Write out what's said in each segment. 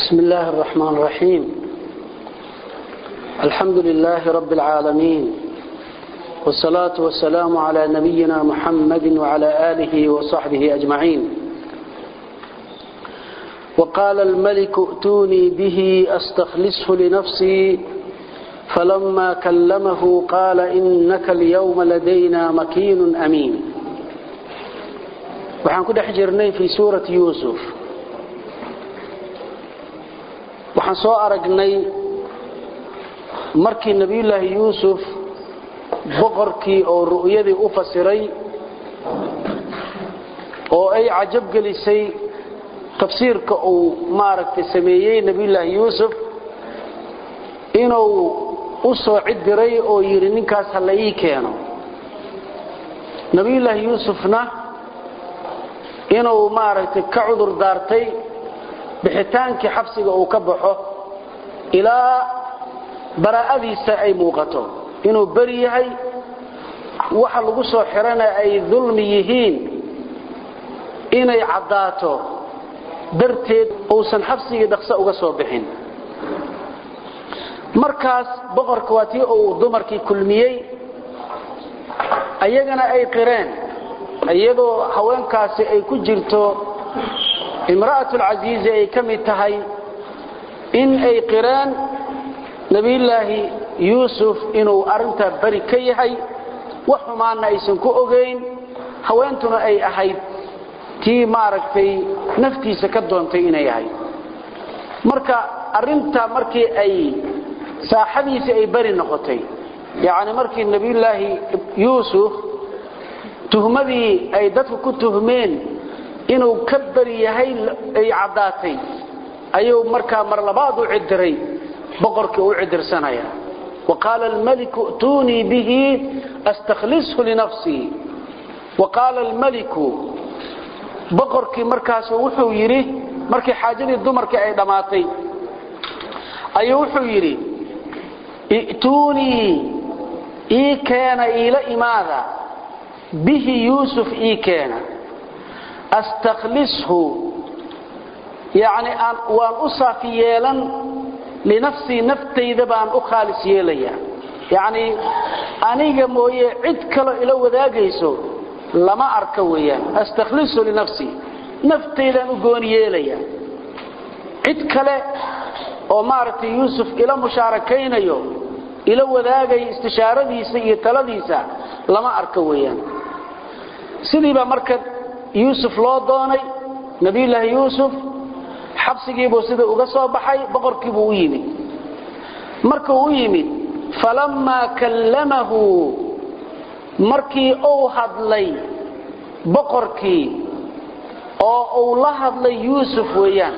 بسم الله الرحمن الرحيم الحمد لله رب العالمين والصلاة والسلام على نبينا محمد وعلى آله وصحبه أجمعين وقال الملك ائتوني به أستخلصه لنفسي فلما كلمه قال إنك اليوم لدينا مكين أمين waxaan ku dhex jirnay fii suurati yuusuf waxaan soo aragnay markii nebiyullaahi yuusuf boqorkii oo ru'yadii u fasiray oo ay cajab gelisay tafsiirka uu maaragtay sameeyey nebiyullaahi yuusuf inuu u soo cid diray oo yidhi ninkaas ha la ii keeno nebiyullaahi yuusufna inuu maaragtay ka cudur daartay bixitaankii xabsiga uu ka baxo ilaa baraa'adiisa ay muuqato inuu beri yahay waxa lagu soo xirana ay dulmi yihiin inay caddaato darteed uusan xabsigii dhaqso uga soo bixin markaas boqorka waa tii uu dumarkii kulmiyey ayagana ay qireen iyadoo haweenkaasi ay ku jirto imra'atulcasiizi ay ka mid tahay in ay qireen nebiyullaahi yuusuf inuu arrintaa beri ka yahay wax xumaanna aysan ku ogayn haweentuna ay ahayd tii maaragtay naftiisa ka doontay inay ahayd marka arrintaa markii ay saaxadiisii ay beri noqotay yacni markii nebiyullaahi yuusuf tuhmadii ay dadku ku tuhmeen inuu ka beri yahay ay caddaatay ayuu markaa mar labaad u cidiray boqorkii u cidirsanaya wa qaala almaliku i'tuunii bihi astakhlishu linafsii wa qaala almaliku boqorkii markaasu wuxuu yidhi markii xaajadii dumarkii ay dhammaatay ayuu wuxuu yidhi i'tuunii ii keena iila imaada bihi yuusuf ii keena astakhlishu yacni aan waan u saafi yeelan linafsii naftayda baan u khaalis yeelaya yacni aniga mooye cid kaloo ila wadaagayso lama arka weeyaan astakhlishu linafsii naftaydaan u gooni yeelaya cid kale oo maaragtay yuusuf ila mushaarakaynayo ila wadaagaya istishaaradiisa iyo taladiisa lama arka weeyaan sidii baa marka yuusuf loo doonay nebiyullaahi yuusuf xabsigiibuu sida uga soo baxay boqorkiibuu u yimid markuu u yimid falammaa kallamahu markii uu hadlay boqorkii oo uu la hadlay yuusuf weeyaan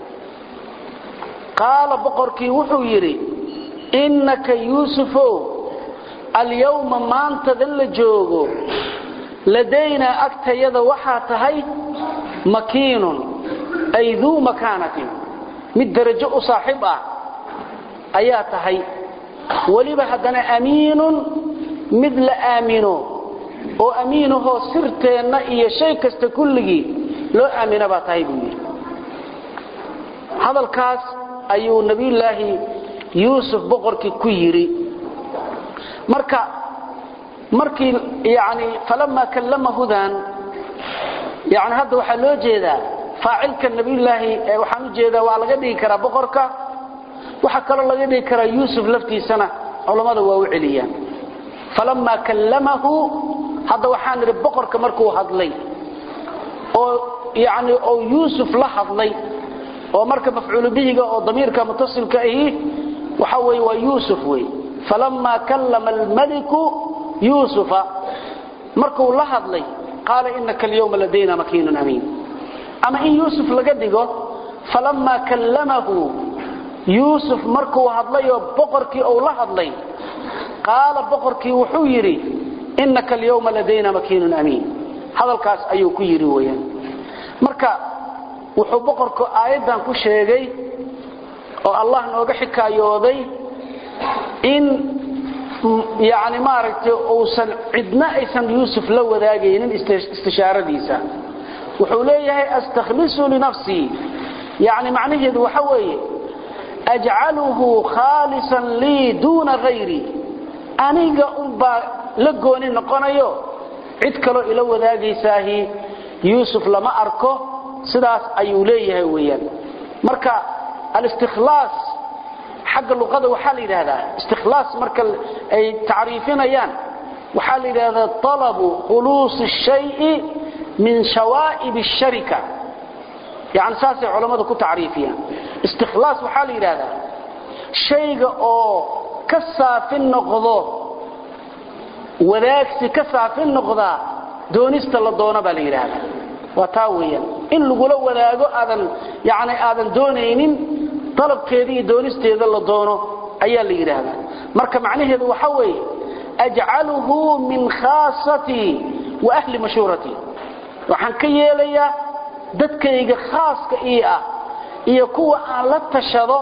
qaala boqorkii wuxuu yidhi innaka yuusufow alyawma maantada la joogo ladaynaa agtayada waxaa tahay makiinun ay duu makaanatin mid darajo u saaxiib ah ayaa tahay weliba haddana amiinun mid la aamino oo amiinahoo sirteenna iyo shay kasta kulligii loo aamina baa tahay buu yidhi hadalkaas ayuu nebiyullaahi yuusuf boqorkii ku yidhi marka markii yani falamaa kallamahudan yani hadda waxaa loo jeedaa faacilka nabiyullaahi waxaan u jeedaa waa laga dhigi karaa boqorka waxaa kaloo laga dhigi karaa yuusuf laftiisana culammada waa u celiyaan falamaa kallamahu hadda waxaan idhi boqorka markuu hadlay oo yani oo yuusuf la hadlay oo marka mafcuulu bihiga oo damiirka mutasilka ahi waxa weye waa yuusuf wey falamaa kallama almaliku yuusufa markuu la hadlay qaala inaka alyawma ladayna makiinun amiin ama in yuusuf laga dhigo falammaa kallamahu yuusuf markuu hadlayoo boqorkii uu la hadlay qaala boqorkii wuxuu yidhi inaka alyawma ladayna makiinun amiin hadalkaas ayuu ku yidhi weyaan marka wuxuu boqorku aayaddan ku sheegay oo allah nooga xikaayooday in yani maaragtay uusan cidna aysan yuusuf la wadaagaynin istishaaradiisa wuxuu leeyahay astakhlisu linafsii yani macnaheedu waxa weeye ajcaluhu khaalisan lii duuna hayri aniga unbaa la gooni noqonayo cid kaloo ila wadaagaysaahi yuusuf lama arko sidaas ayuu leeyahay weeyaan marka alistikhlaas xagga luqada waxaa la yidhaahdaa istikhlaas marka ay tacriifinayaan waxaa la yidhahdaa talabu khuluusi الshayi min shawaa'ib الsharika yani saasay culammadu ku tacriifiyaan istikhlaas waxaa la yidhaahdaa shayga oo ka saafin noqdo wadaagsi ka saafin noqdaa doonista la doono baa la yidhaahdaa waa taa weeyaan in lagula wadaago aadan yani aadan doonaynin dalabkeeda iyo doonisteeda la doono ayaa la yidhaahdaa marka macnaheedu waxa weeye ajcaluhu min khaasatii wa ahli mashhuuratii waxaan ka yeelayaa dadkayga khaaska ii ah iyo kuwa aan la tashado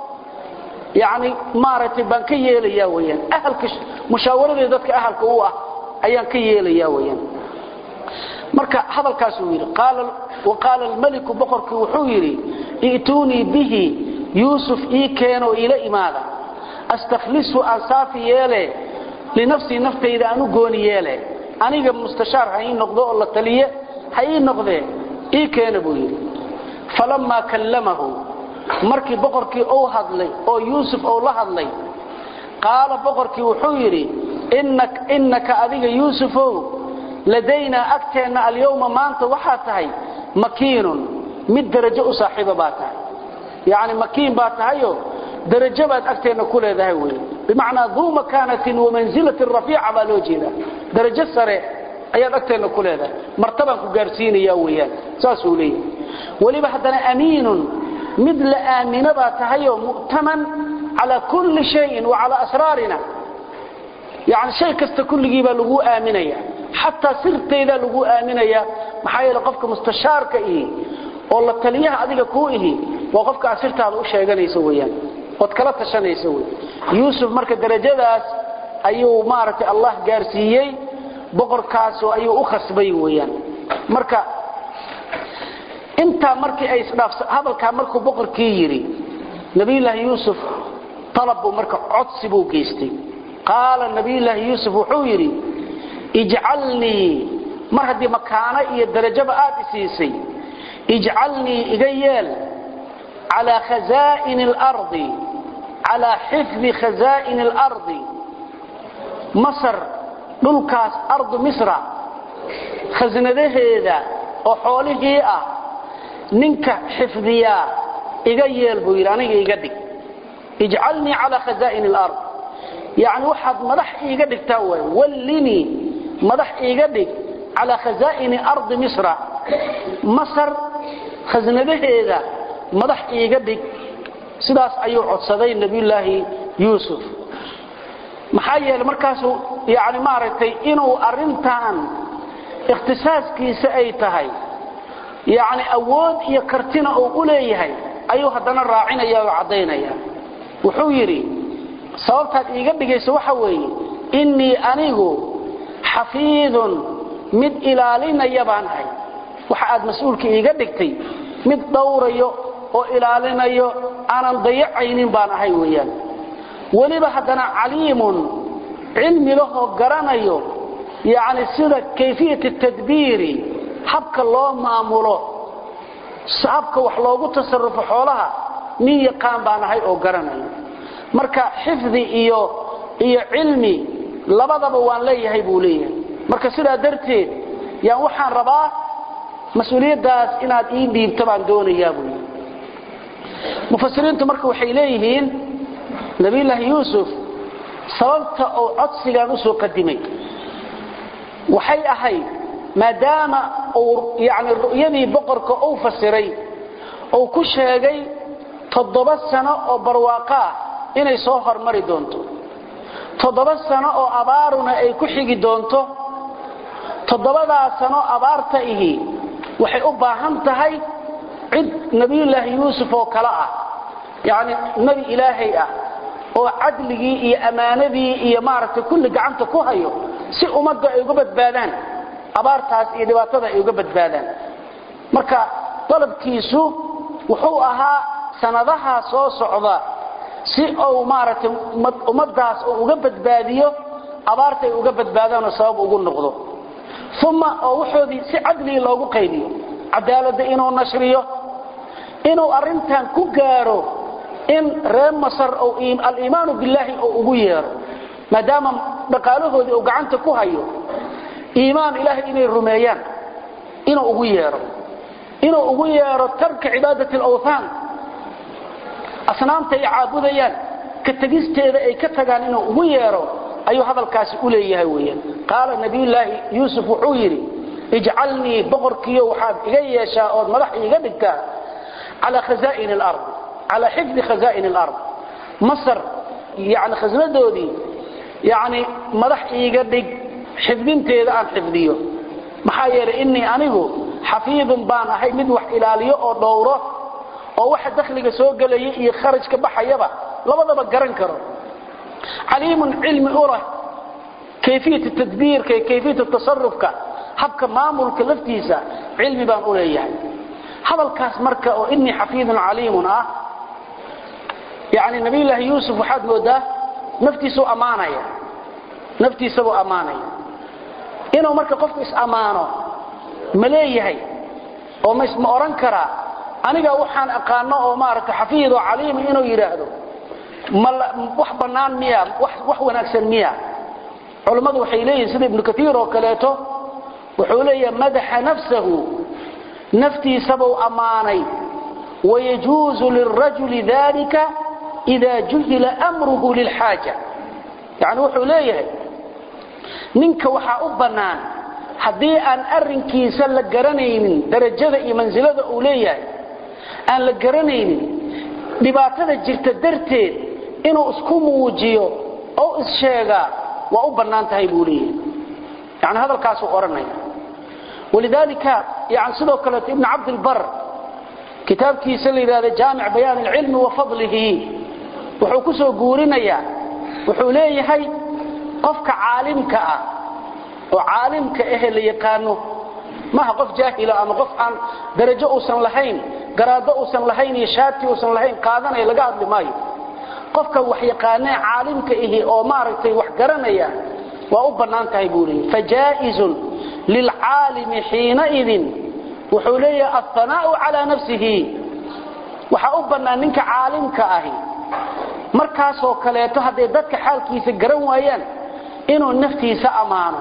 yani maaragtay baan ka yeelayaa weyaan ahalka mushaawaradee dadka ahalka u ah ayaan ka yeelayaa weyaan marka hadalkaasuu yidhi waqaala almeliku boqorkii wuxuu yidhi i'tuunii bihi yuusuf ii keenoo iila imaada astakhlishu aan saafi yeele linafsii naftayda aan u gooni yeele aniga mustashaar ha ii noqdo oo la taliye ha ii noqdee ii keena buu yidhi falammaa kallamahu markii boqorkii uu hadlay oo yuusuf uu la hadlay qaala boqorkii wuxuu yidhi innaka adiga yuusufow ladaynaa agteenna alyawma maanta waxaa tahay makiinun mid darajo u saaxiiba baa tahay yacni makiin baa tahayo darajo baad agteenna ku leedahay wey bimacnaa duu makaanatin wamanzilatin rafiica baa loo jeedaa darajo sare ayaad agteenna ku leedahay martabaan ku gaarsiinaya weeyaan saasuu leeyahay weliba haddana amiinun mid la aamino baa tahayoo mu'taman calaa kulli shayin wa calaa asraarina yani shay kasta kulligii baa laguu aaminaya xataa sirtaydaa laguu aaminaya maxaa yeele qofka mustashaarka ihi oo la taliyaha adiga kuu ihi waa qofka aad sirtaada u sheeganayso weyaan ood kala tashanayso wey yuusuf marka darajadaas ayuu maaragtay allah gaarsiiyey boqorkaasoo ayuu u khasbay weyaan marka intaa markii ay isdhaaf hadalkaa markuu boqorkii yidhi nabiyullaahi yuusuf talab buu marka codsi buu geystay qaala nabiyullaahi yuusuf wuxuu yidhi ijcalnii mar haddii makaano iyo darajaba aad isiisay ijcalnii iga yeel calaa khazaa'ini alardi calaa xifdi khazaa'ini alardi masar dhulkaas ardu misra khasnadaheeda oo xoolihii ah ninka xifdiyaa iga yeel buu yidhi aniga iga dhig ijcalnii calaa khazaa'ini alard yacni waxaad madax iiga dhigtaa waay wallinii madax iiga dhig calaa khazaa'ini ardi misra masar khasnadaheeda madax iiga dhig sidaas ayuu codsaday nebiyullaahi yuusuf maxaa yeelay markaasuu yani maaragtay inuu arrintan ikhtisaaskiisa ay tahay yacni awood iyo kartina uu u leeyahay ayuu haddana raacinaya oo caddaynaya wuxuu yidhi sababtaad iiga dhigayso waxa weeye innii anigu xafiidun mid ilaalinaya baan ahay waxa aad mas-uulka iiga dhigtay mid dhowrayo oo ilaalinayo aanan dayacaynin baan ahay weeyaan weliba haddana caliimun cilmi lahoo garanayo yacni sida kayfiyat tadbiiri habka loo maamulo habka wax loogu tasarufo xoolaha nin yaqaan baan ahay oo garanayo marka xifdi iyo iyo cilmi labadaba waan leeyahay buu leeyahay marka sidaa darteed yaan waxaan rabaa mas-uuliyaddaas inaad ii dhiibto baan doonayaa buu yidhi mufasiriintu marka waxay leeyihiin nabiyullaahi yuusuf sababta uu codsigan u soo qadimay waxay ahayd maadaama uu yani ru'yadii boqorka uu fasiray uu ku sheegay toddoba sano oo barwaaqo ah inay soo hormari doonto toddoba sano oo abaaruna ay ku xigi doonto toddobadaa sano abaarta ihi waxay u baahan tahay cid nebiyullaahi yuusuf oo kale ah yacni nebi ilaahay ah oo cadligii iyo ammaanadii iyo maaragtay kulli gacanta ku hayo si ummadda ay uga badbaadaan abaartaas iyo dhibaatada ay uga badbaadaan marka dalabkiisu wuxuu ahaa sanadaha soo socda si uu maaragtay ummadaas uu uga badbaadiyo abaarta ay uga badbaadaan oo sabab ugu noqdo uma oo waxoodii si cadligi loogu qaybiyo cadaaladda inuu nashriyo inuu arrintan ku gaaro in reer masar aliimaanu billaahi uu ugu yeero maadaama dhaqaalahoodii uu gacanta ku hayo iimaan ilaahay inay rumeeyaan inuu ugu yeero inuu ugu yeero tarka cibaadati alawthaan asnaamta ay caabudayaan ka tegisteeda ay ka tagaan inuu ugu yeero ayuu hadalkaasi u leeyahay weeyaan qaala nabiyullaahi yuusuf wuxuu yidhi ijcalnii boqorkiyo waxaad iga yeeshaa ood madax iiga dhigtaa calaa khazaa'ini alard calaa xifdi khazaa'ini alard masar yani khasnadoodii yani madax iiga dhig xifdinteeda aan xifdiyo maxaa yeelay innii anigu xafiidun baan ahay mid wax ilaaliyo oo dhowro oo waxa dakhliga soo gelaya iyo kharajka baxayaba labadaba garan karo caliimun cilmi u leh kayfiyat tadbiirka iyo kayfiyat tasarufka habka maamulka laftiisa cilmi baan u leeyahay hadalkaas marka oo innii xafiidun caliimun ah yani nabiyullaahi yuusuf waxaad moodaa naftiisuu ammaanaya naftiisabuu ammaanaya inuu marka qofku is-ammaano ma leeyahay oo ma odhan karaa aniga waxaan aqaano oo maaragta xafiid oo caliima inuu yidhaahdo wax bannaan miya wax wanaagsan miya culammadu waxay leeyihin sida ibnu kaiir oo kaleeto wuxuu leeyahay madaxa nafsahu naftiisabuu ammaanay wayajuuzu lilrajuli dalika ida juhila amruhu lilxaaja yani wuxuu leeyahay ninka waxaa u bannaan haddii aan arrinkiisa la garanaynin darajada iyo mansilada uu leeyahay aan la garanaynin dhibaatada jirta darteed inuu isku muujiyo oo issheegaa waa u bannaan tahay buu leeyahay yani hadalkaasuu odhanaya walidaalika yani sidoo kaleeto ibnu cabdilbar kitaabkiisa la yidhahda jaamic bayaan alcilmi wa fadlihi wuxuu ku soo guurinayaa wuxuu leeyahay qofka caalimka ah oo caalimka ahe la yaqaano maaha qof jaahila ama qof aan darajo uusan lahayn garaado uusan lahayn iyo shaati uusan lahayn qaadanaya laga hadli maayo qofka wax yaqaanee caalimka ihi oo maaragtay wax garanaya waa u bannaan tahay buu leeyahy fajaa'izun lilcaalimi xiinaidin wuxuu leeyahay alhanaa'u calaa nafsihi waxaa u bannaan ninka caalimka ahi markaasoo kaleeto hadday dadka xaalkiisa garan waayaan inuu naftiisa ammaano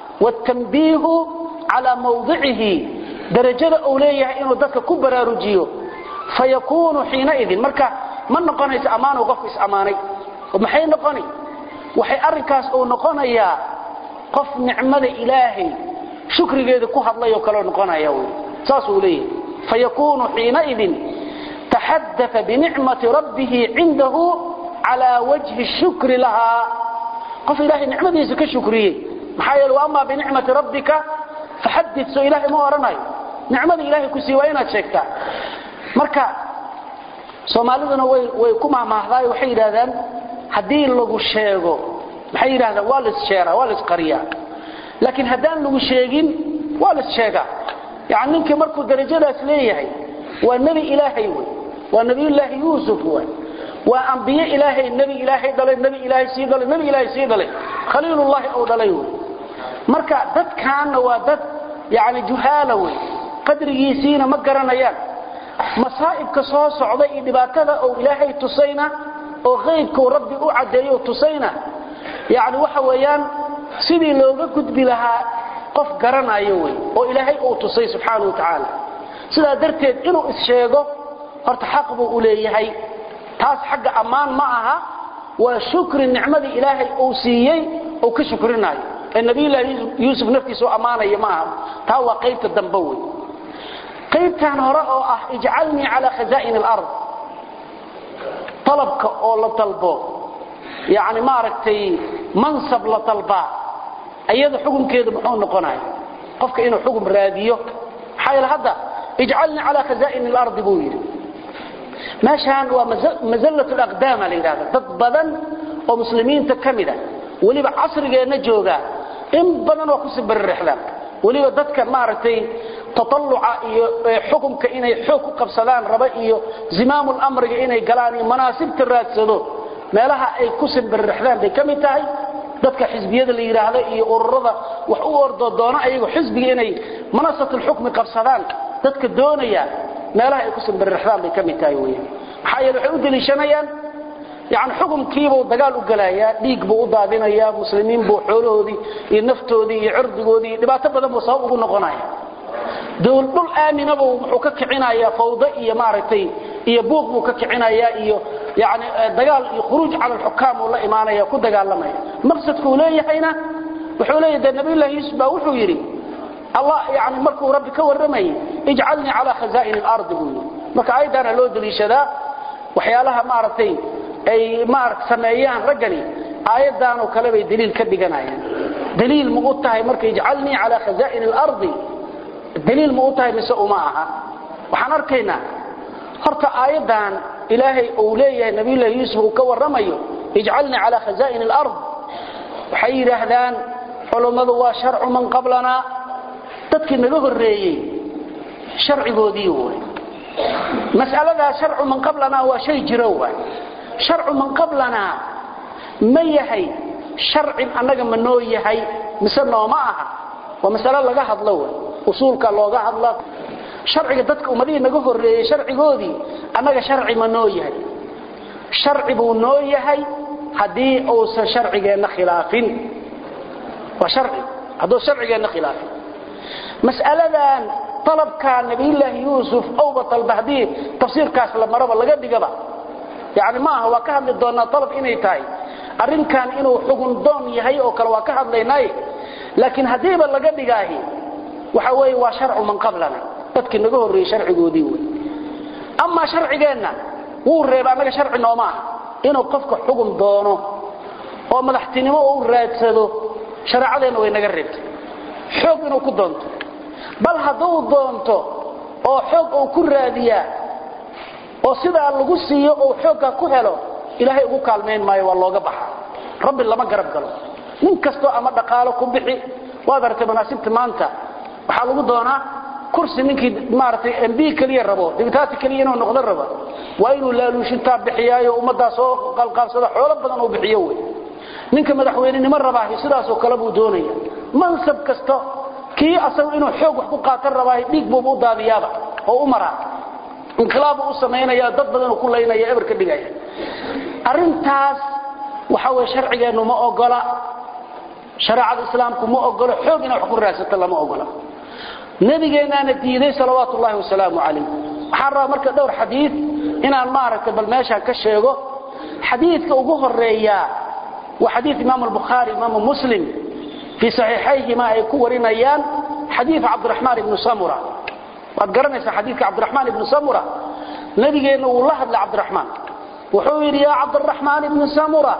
wاtanbiihu calaa mawdicihi darajada uu leeyahay inuu dadka ku baraarujiyo fayakuunu xiinaidin marka ma noqonayso ammaanu qofku is-ammaanay maxay noqoni waxay arrinkaas uu noqonayaa qof nicmada ilaahay shukrigeeda ku hadlayoo kaleo noqonaya wy saasuu leeyahay fayakuunu xiinaidin taxadaa binicmati rabbihi cindahu calaa wajhi shukri lahaa qof ilaahay nicmadiisa ka shukriyey maxaa yeele ama binicmati rabbika faxadid soo ilaahay ma odhanayo nicmada ilaahay ku siiy waa inaad sheegtaa marka soomaaliduna way ku mahmaahdaay waxay yidhahdaan haddii lagu sheego maxay yidhahdaan waa laissheeraa waa laisqariyaa laakiin haddaan lagu sheegin waa laissheegaa yani ninkii markuu darajadaas leeyahay waa nebi ilaahay wey waa nebiyullaahi yuusuf way waa ambiye ilaahay nebi ilaahay dhalay nebi ilaahay sii dhalay nebi ilaahay sii dhalay khaliilullaahi ou dhalay wey marka dadkaanna waa dad yani juhaala wey qadrigiisiina ma garanayaan masaa'ibka soo socda iyo dhibaatada ou ilaahay tusayna oo qaybkau rabbi u caddeeyo tusayna yani waxa weeyaan sidii looga gudbi lahaa qof garanayo wey oo ilaahay uu tusay subxaana wa tacaala sidaa darteed inuu is-sheego horta xaq buu u leeyahay taas xagga ammaan ma aha waa shukri nicmadii ilaahay uu siiyey uu ka shukrinaayo ee nabiyullaahi yuusuf naftiisa u ammaanaya ma aha taa waa qaybta dambe wey qaybtan hore oo ah ijcalnii calaa khazaa'in alard talabka oo la dalbo yani maaragtay mansab la dalbaa iyada xukunkeedu muxuu noqonaya qofka inuu xukun raadiyo maxaa yeele hadda ijcalnii calaa khazaa'in alardi buu yidhi meeshaan waa mazallat alaqdaama la yidhahda dad badan oo muslimiinta ka mida weliba casrigeenna joogaa in badan waa kusii baririxdaan weliba dadka maaragtay tatalluca iyo xukunka inay xoog ku qabsadaan raba iyo zimaamul amriga inay galaan iyo manaasibta raadsado meelaha ay ku simbirrixdaan bay ka mid tahay dadka xisbiyada la yidhaahdo iyo ururada wax u ordo doono ayagu xisbiga inay manasatul xukmi qabsadaan dadka doonaya meelaha ay ku simbirrixdaan bay ka mid tahay weeyaan maxaa yeele waxay u deliishanayaan yani xukumkiibuu dagaal u gelayaa dhiig buu u daadinayaa muslimiin buu xoolahoodii iyo naftoodii iyo cirdigoodii iyo dhibaato badan buu sabab ugu noqonaya dwl dhul aaminaba wuxuu ka kicinayaa fawdo iyo maaragtay iyo buuq buu ka kicinayaa iyo yani dagaal iyo khuruuj cala alxukaam uu la imaanaya ku dagaalamaya maqsadkuu leeyahayna wuxuu leeyahay dee nabiyullahi yuusuf baa wuxuu yidhi allah yani markuu rabbi ka warramayay ijcalnii calaa khazaa'ini alardi buu yidhi marka aayaddaana loo deliishadaa waxyaalaha maaragtay ay maaragt sameeyaan raggani aayaddaanoo kale bay daliil ka dhiganayaan daliil ma u tahay marka ijcalnii calaa khazaa'ini alardi daliil ma u tahay mise uma aha waxaan arkaynaa horta aayaddan ilaahay uu leeyahay nabiyullahi yuusuf uu ka warramayo ijcalnii calaa khazaa'ini alard waxay yidhaahdaan culummadu waa sharcu man qablanaa dadkii naga horreeyey sharcigoodii way mas'aladaa sharcu man qablanaa waa shay jiro waay sharcu man qablanaa ma yahay sharcin annaga ma noo yahay mise nooma aha waa masalo laga hadlo way usuulka looga hadla sharciga dadka ummadihii naga horreeyey sharcigoodii annaga sharci ma noo yahay sharci buu noo yahay haddii uusan sharcigeenna khilaafin waa sharci hadduu sharcigeenna khilaafin mas'aladan talabkaa nabiyullaahi yuusuf owba talba haddii tafsiirkaas la maraba laga dhigaba yani ma aha waa ka hadli doonaa talab inay tahay arrinkan inuu xugun doon yahay oo kale waa ka hadlaynaaye laakiin haddiiba laga dhigaahi waxa weeye waa sharcu man qablana dadkii naga horreeyey sharcigoodii wey amaa sharcigeenna wuu reeba annaga sharci nooma aha inuu qofka xugun doono oo madaxtinimo u raadsado shareecadeenna way naga reebtay xoog inuu ku doonto bal hadduu doonto oo xoog uu ku raadiyaa oo sidaa lagu siiyo uu xoogga ku helo ilaahay ugu kaalmayn maayo waa looga baxa rabbi lama garab galo nin kastoo ama dhaqaalo ku bixi waad aragtay manaasibta maanta waxaa lagu doonaa kursi ninkii maaragtay mb keliya rabo dibitaati keliya inuu noqdo rabo waa inuu laaluushintaa bixiyaayo ummaddaa soo qalqaalsada xoolo badan uu bixiyo wey ninka madaxweynenimo rabaahi sidaasoo kale buu doonaya mansab kasta kii asagu inuu xoog wax ku qaatan rabaahi dhiig buuba u daadiyaaba oo u maraa inqilaabu u samaynaya dad badanuu ku laynaya eber ka dhigaya arrintaas waxa weye sharcigeennu ma ogola shareecada islaamku ma ogolo xoog inay wax ku raadsato lama ogola nabigeennaana diiday salawaatu ullahi wasalaamu calayh waxaan rabaa marka dhowr xadiid inaan maaragtay bal meeshaan ka sheego xadiidka ugu horeeyaa waa xadiid imaamu albukhaari imaamu muslim fii saxiixayhima ay ku warinayaan xadiid cabdiraxmaan ibnu samura waad garanaysaa xadiidka cabdiraxmaan ibnu samura nabigeenna wuu la hadlay cabdiraxmaan wuxuu yidhi yaa cabdiraxmaan ibnu samura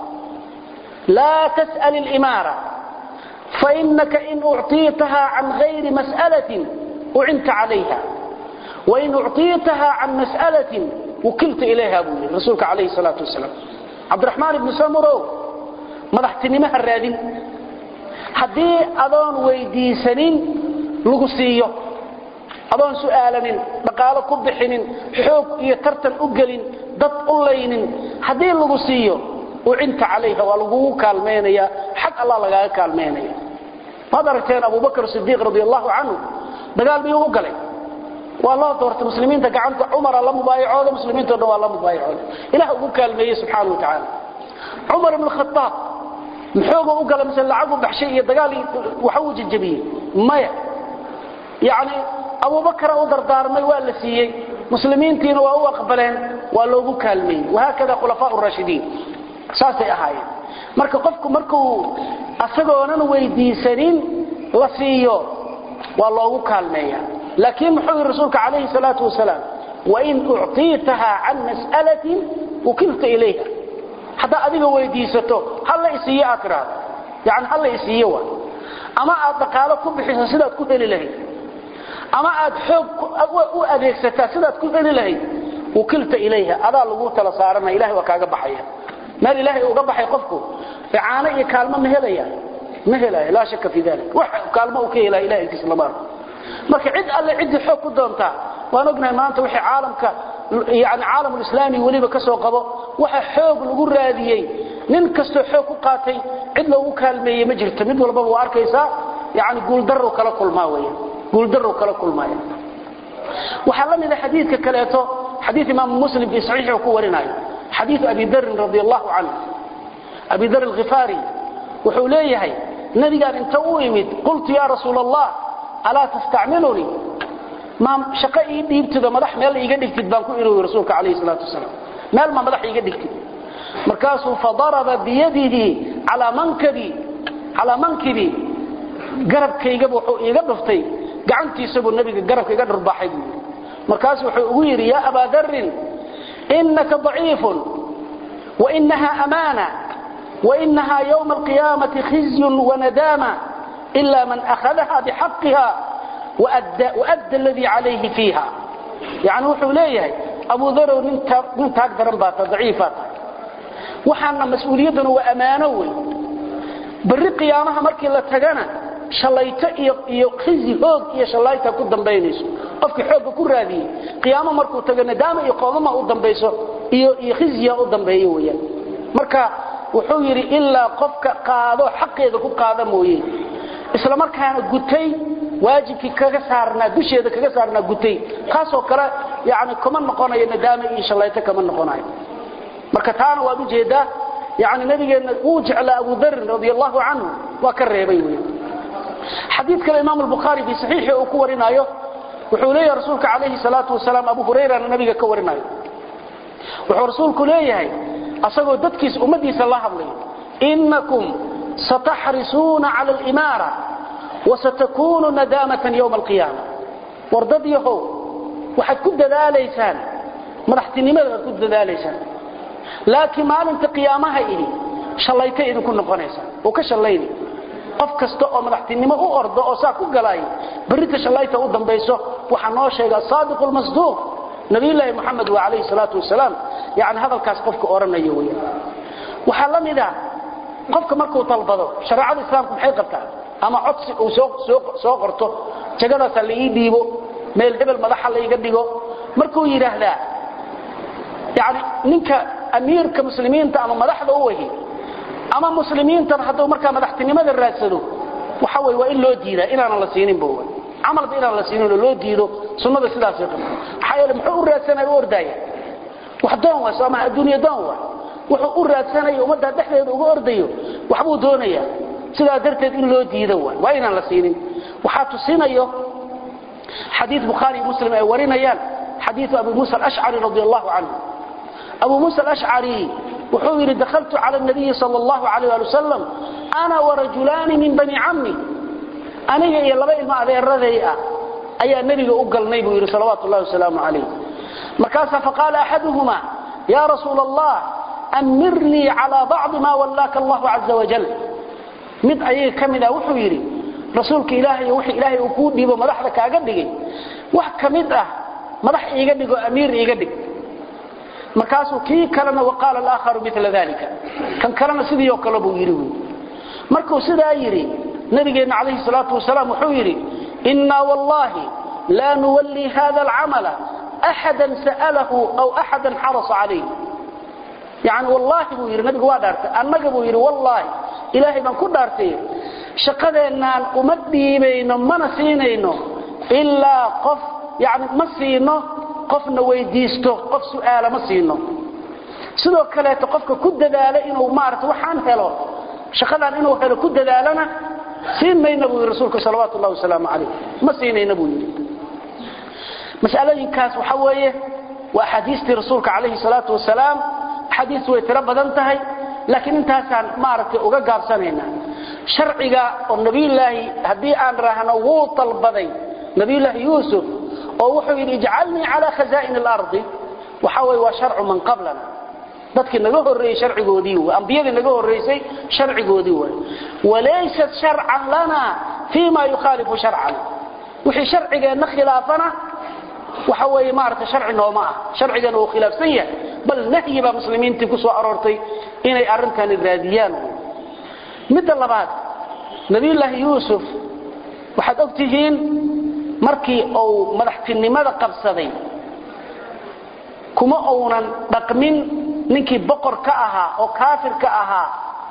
laa tas'al ilimaara fainaka in ucطiitaha can gayri mas'alatin ucinta calayha wain ucطiitaha can mas'alatin wukilta ilayha buu yidhi rasuulka calayhi salaatu wasalaam cabdiraxmaan ibnu samurow madaxtinimo ha raadin haddii adoon weydiisanin lagu siiyo adoon su'aalanin dhaqaalo ku bixinin xoog iyo tartan u gelin dad u laynin haddii lagu siiyo ucinta calayha waa lagugu kaalmaynaya xag allah lagaaga kaalmaynaya waad aragteen abubakr sidiiq radi allahu canhu dagaal biyuu u galay waa loo doortay muslimiinta gacanta cumara la mubaayacooda muslimiinto dhan waa la mubaayacooda ilah ugu kaalmeeyey subxaana wa tacaala cumar ibn khaaab muxooga u gala mise lacagu baxshay iyo dagaal waxa uu jajabiyey maya yani abubakra u dardaarmay waa la siiyey muslimiintiina waa u aqbaleen waa loogu kaalmeeyey wahaakada khulafaa rashidiin saasay ahaayeen marka qofku markuu asagoonan weydiisanin la siiyo waa loogu kaalmeeya laakiin muxuu yidhi rasuulka calayhi salaatu wasalaam wain ucطiitaha can mas'alatin ukilta ilayha haddaa adiga weydiisato halla isiiyo aad tidhaahdo yani halla isiiyo waa ama aad dhaqaalo ku bixiso sidaad ku heli lahayd ama aad xoog u adeegsataa sidaad ku heli lahayd ukilta ilayha adaa lagu tala saaranaya ilahay waa kaaga baxaya meel ilaahay uga baxay qofku icaano iyo kaalmo ma helaya ma helaayo laa shaka fi dalik wax kaalmo uu ka helaya ilahay intiisa lama arko marka cid alle ciddii xoog ku doontaa waan ognahay maanta wixii caalamka yani caalamulislaami weliba ka soo qabo waxa xoog lagu raadiyey nin kastoo xoog ku qaatay cid loogu kaalmeeyey ma jirto mid walbaba waa arkaysaa yani guuldarru kala kulmaa weya guuldarru kala kulmaya waxaa la mida xadiidka kaleeto xadiid imaamu muslim fii saxiixi ku warinayo xadiidu abi darin radi allahu canhu abi dar alkhifaari wuxuu leeyahay nabigaan inta u imid qultu ya rasuul allah alaa tastacmilunii ma shaqo ii dhiibtido madax meel iiga dhigtid baan ku irowi rasuulka calayhi salaatu wasalaam meel ma madax iiga dhigtid markaasuu fadaraba biyadihi calaa mankabi calaa mankibi garabkaygaba wuxuu iiga dhuftay gacantiisabuu nabiga garabka iga dhurbaaxay buu yidhi markaasu wuxuu ugu yidhi yaa abaa darin inaka daciifun wainaha amaana wainaha ywma alqiyaamati khizyun wanadaama ila man akhadaha bixaqiha waadda aladii calayhi fiiha yani wuxuu leeyahay abu darow nin taag daran baa ta daciifaa tahay waxaana mas-uuliyadduna waa ammaano wey barri qiyaamaha markii la tagana shalayto iyo khizi hoog iyo shalayta ku dambaynayso qofkii xoogga ku raadiyey qiyaamo markuu tago nadaama iyo qoomama u dambayso iyo khizya u dambeeyo weyaan marka wuxuu yidhi ilaa qofka qaado xaqeeda ku qaada mooye isla markaana gutay waajibkii kaga saarnaa dusheeda kaga saarnaa gutay kaasoo kale yani kuma noqonayo nadaama iyo shalayto kama noqonayo marka taana waad ujeedaa yani nabigeenna wuu jeclaa abu darin radi allahu canhu waa ka reebay wey xadiid kale imaam albukhaari fii saxiixi uu ku warinaayo wuxuu leeyahay rasuulka calayhi salaatu wasalaam abu hurayrana nabiga ka warinayo wuxuu rasuulku leeyahay asagoo dadkiisa ummadiisa la hadlayo inakum sataxrisuuna cala alimaara wasatakuunu nadaamatan yowma alqiyaama war dad yahow waxaad ku dadaalaysaan madaxtinimada waad ku dadaalaysaan laakiin maalinta qiyaamaha idhi shallaytay idinku noqonaysaa oo ka shallayni qof kasta oo madaxtinimo u ordo oo saa ku galaay berrita shallayta u dambayso waxaa noo sheega asaadiqu lmasduuq nabiyulaahi moxamed waa calayhi salaatu wasalaam yani hadalkaas qofka odhanayo weya waxaa la mid ah qofka markuu dalbado shareecada islaamku maxay qabtaa ama codsi uu soo qorto jagadaasa la ii dhiibo meel hebel madaxa laiga dhigo markuu yidhaahdaa yani ninka amiirka muslimiinta ama madaxda u wahi ama muslimiintan hadduu markaa madaxtinimada raadsado waxa wey waa in loo diidaa inaanan la siininba camalba inaan la siininoo loo diido sunnada sidaasay qabta maxaa yeele muxuu u raadsanaya u ordaaya wax doon waa soo maha adduunya doon waa wuxuu u raadsanayo ummadda dhexdeeda uga ordayo waxbuu doonayaa sidaa darteed in loo diido waa waa inaan la siinin waxaa tusinayo xadiid bukhaari iyo muslim ay warinayaan xadiidu abi muusa alashcari radi allahu canhu abu muusa alashcari wuxuu yidhi dahaltu cala nabiyi sal allahu alayh ali wasalam ana warajulaani min bani cammi aniga iyo laba ilmo adeeraday ah ayaa nebiga u galnay buu yidhi salawaatu llahi wasalaamu calayh markaasaa faqaala axaduhuma ya rasuula allah amirnii calaa bacdi ma wallaaka allahu caza wajal mid ayaga ka mid ah wuxuu yidhi rasuulka ilaahay wixii ilaahay uu kuu dhiibo madaxda kaaga dhigay wax ka mid ah madax iiga dhig oo amiir iiga dhig markaasuu kii kalena waqaala alaakharu mila dalika kan kalena sidii oo kale buu yidhi wy markuu sidaa yidhi nabigeenna calayhi salaatu wasalaam wuxuu yidhi innaa wallahi laa nuwallii hada alcamala axadan sa'alahu aw axadan xarasa calayh yani wallaahi buu yidhi nabigu waa dhaartay annaga buu yidhi wallaahi ilaahay baan ku dhaartay shaqadeennaan uma dhiibayno mana siinayno ilaa qof yani ma siino qofna weydiisto qof su'aala ma siino sidoo kaleeto qofka ku dadaala inuu maarata waxaan helo shaqadan inuu helo ku dadaalana siin mayna buu yidhi rasuulka salawaatu ullahi wasalaamu calayh ma siinayna buu yidhi masalooyinkaas waxa weeye waa axaadiistii rasuulka calayhi salaatu wasalaam axaadiistu way tiro badan tahay laakiin intaasaan maaragtay uga gaabsanayna sharciga oo nabiyulaahi haddii aan raahno wuu dalbaday nabiyulaahi yuusuf oo wuxuu yidhi ijcalnii calaa khazaa'in alardi waxa weye waa sharcu man qablana dadkii naga horreeyey sharcigoodii w ambiyadii naga horraysay sharcigoodii waay walaysat sharcan lana fii ma yukhaalifu sharcan wixii sharcigeenna khilaafana waxa weeye maaragtay sharci nooma ah sharcigeena uu khilaafsan yahay bal nahyi baa muslimiintii ku soo aroortay inay arrintani raadiyaan midda labaad nabiyullaahi yuusuf waxaad og tihiin markii uu madaxtinimada qabsaday kuma uunan dhaqmin ninkii boqor ka ahaa oo kaafir ka ahaa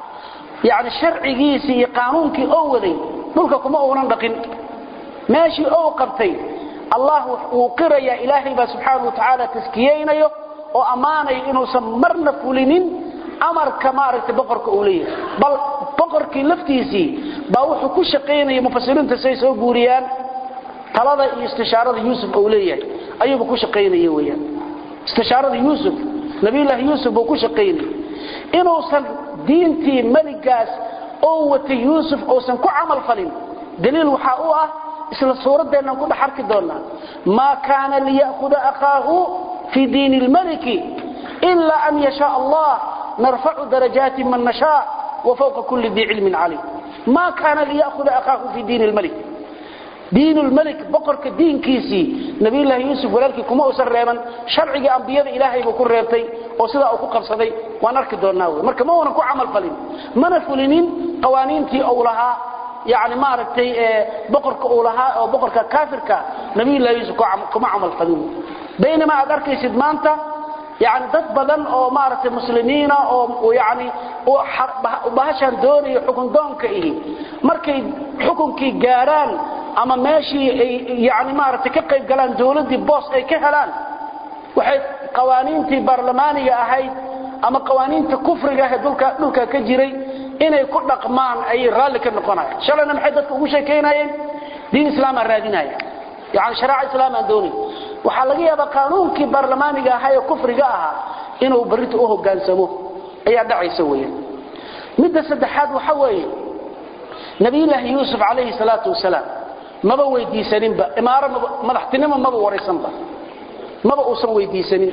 yani sharcigiisii iyo qaanuunkii oo waday dhulka kuma uunan dhaqin meeshii ou qabtay allah wuu qirayaa ilaahay baa subxaana wa tacaala taskiyeynayo oo ammaanayo inuusan marna fulinin amarka maaragtay boqorka uu leeyahay bal boqorkii laftiisii baa wuxuu ku shaqaynaya mufasiriinta say soo guuriyaan talada iyo istishaarada yuusuf uu leeyahay ayuuba ku shaqaynaya weyaan istishaarada yuusuf nabiyullaahi yuusuf buu ku shaqaynayay inuusan diintii meligaas oo watay yuusuf uusan ku camal falin daliil waxaa u ah isla suuraddeennan ku dhex arki doonnaa maa kaana liya'huda akhaahu fii diini lmaliki ila an yashaa allah narfacu darajaatin man nashaa wa fawqa kulli dii cilmin calim maa kaana liya'huda akhaahu fii diini lmalik diin lmalik boqorka diinkiisii nabiyullaahi yuusuf walaalkii kuma uusan reeban sharcigii ambiyada ilaahay buu ku reebtay oo sidaa uu ku qabsaday waan arki doonnaa wey marka ma uunan ku camal falin mana fulinin qawaaniintii uu lahaa yani maaragtay boqorka uu lahaa oo boqorka kaafirka nabiyullahi yuusuf kuma camal falin baynama aad arkaysid maanta yani dad badan oo maaragtay muslimiina oo yani bahashaan doonayo xukun doonka ihi markay xukunkii gaaraan ama meeshii ay yani maaragtay ka qayb galaan dawladdii boos ay ka helaan waxay qawaaniintii baarlamaaniga ahayd ama qawaaniinta kufriga ahee dhulka dhulka ka jiray inay ku dhaqmaan ayay raalli ka noqonayaan shalayna maxay dadka ugu sheekaynayeen diin islaamaa raadinaya yani shareeca islaamaan doonay waxaa laga yaabaa qaanuunkii baarlamaaniga ahaa ee kufriga ahaa inuu barrinta u hogaansamo ayaa dhacaysa weeyaan midda saddexaad waxa weeye nabiyullaahi yuusuf calayhi salaatu wasalaam maba weydiisaninba imaaro madaxtinimo maba waraysanba maba uusan weydiisanin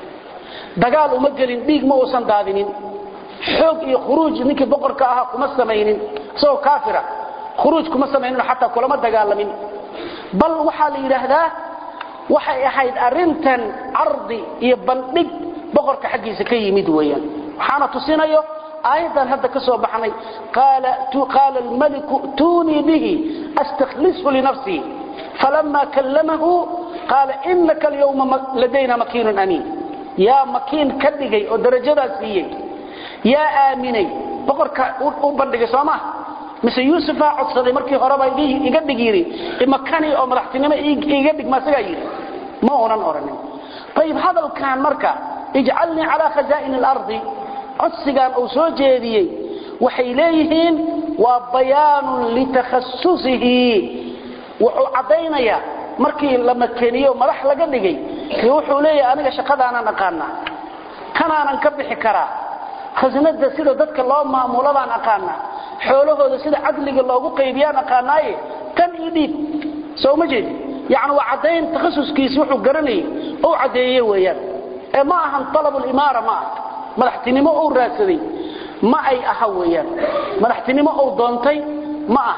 dagaal uma gelin dhiig ma uusan daadinin xoog iyo khuruuj ninkii boqorka ahaa kuma samaynin isagoo kaafira khuruuj kuma samaynin xataa kulama dagaalamin bal waxaa la yidhaahdaa waxay ahayd arintan cardi iyo bandhig boqorka xaggiisa ka yimid weeyaan waxaana tusinayo aayaddan hadda ka soo baxnay qaala almaliku tuunii bihi astakhlishu linafsii falama kallamahu qaala inaka alyawma ladayna makiinun amiin yaa makiin ka dhigay oo darajadaas siiyey yaa aaminay boqorka u bandhigay soo maa mise yuusufaa codsaday markii horeba iga dhig yidhi imakani oo madaxtinimo iga dhig maasagaa yidhi ma unan odhanin ayib hadalkan marka ijcalnii calaa khazaa'ini alardi codsigan uu soo jeediyey waxay leeyihiin waa bayaanun litakhasusihi wuxuu caddaynayaa markii la makeniyo madax laga dhigay wuxuu leeyahay aniga shaqadaanaan aqaanaa kanaanan ka bixi karaa khasnada sida dadka loo maamuladaan aqaanaa xoolahooda sida cadliga loogu qaybiyaan aqaanaaye tan ii dhiib soo ma jeedi yani waa caddayn takhasuskiisi wuxuu garanayay ou caddeeye weeyaan ee ma ahan alabulimaara ma aha madaxtinimo uu raadsaday ma ay aha weeyaan madaxtinimo uu doontay ma aha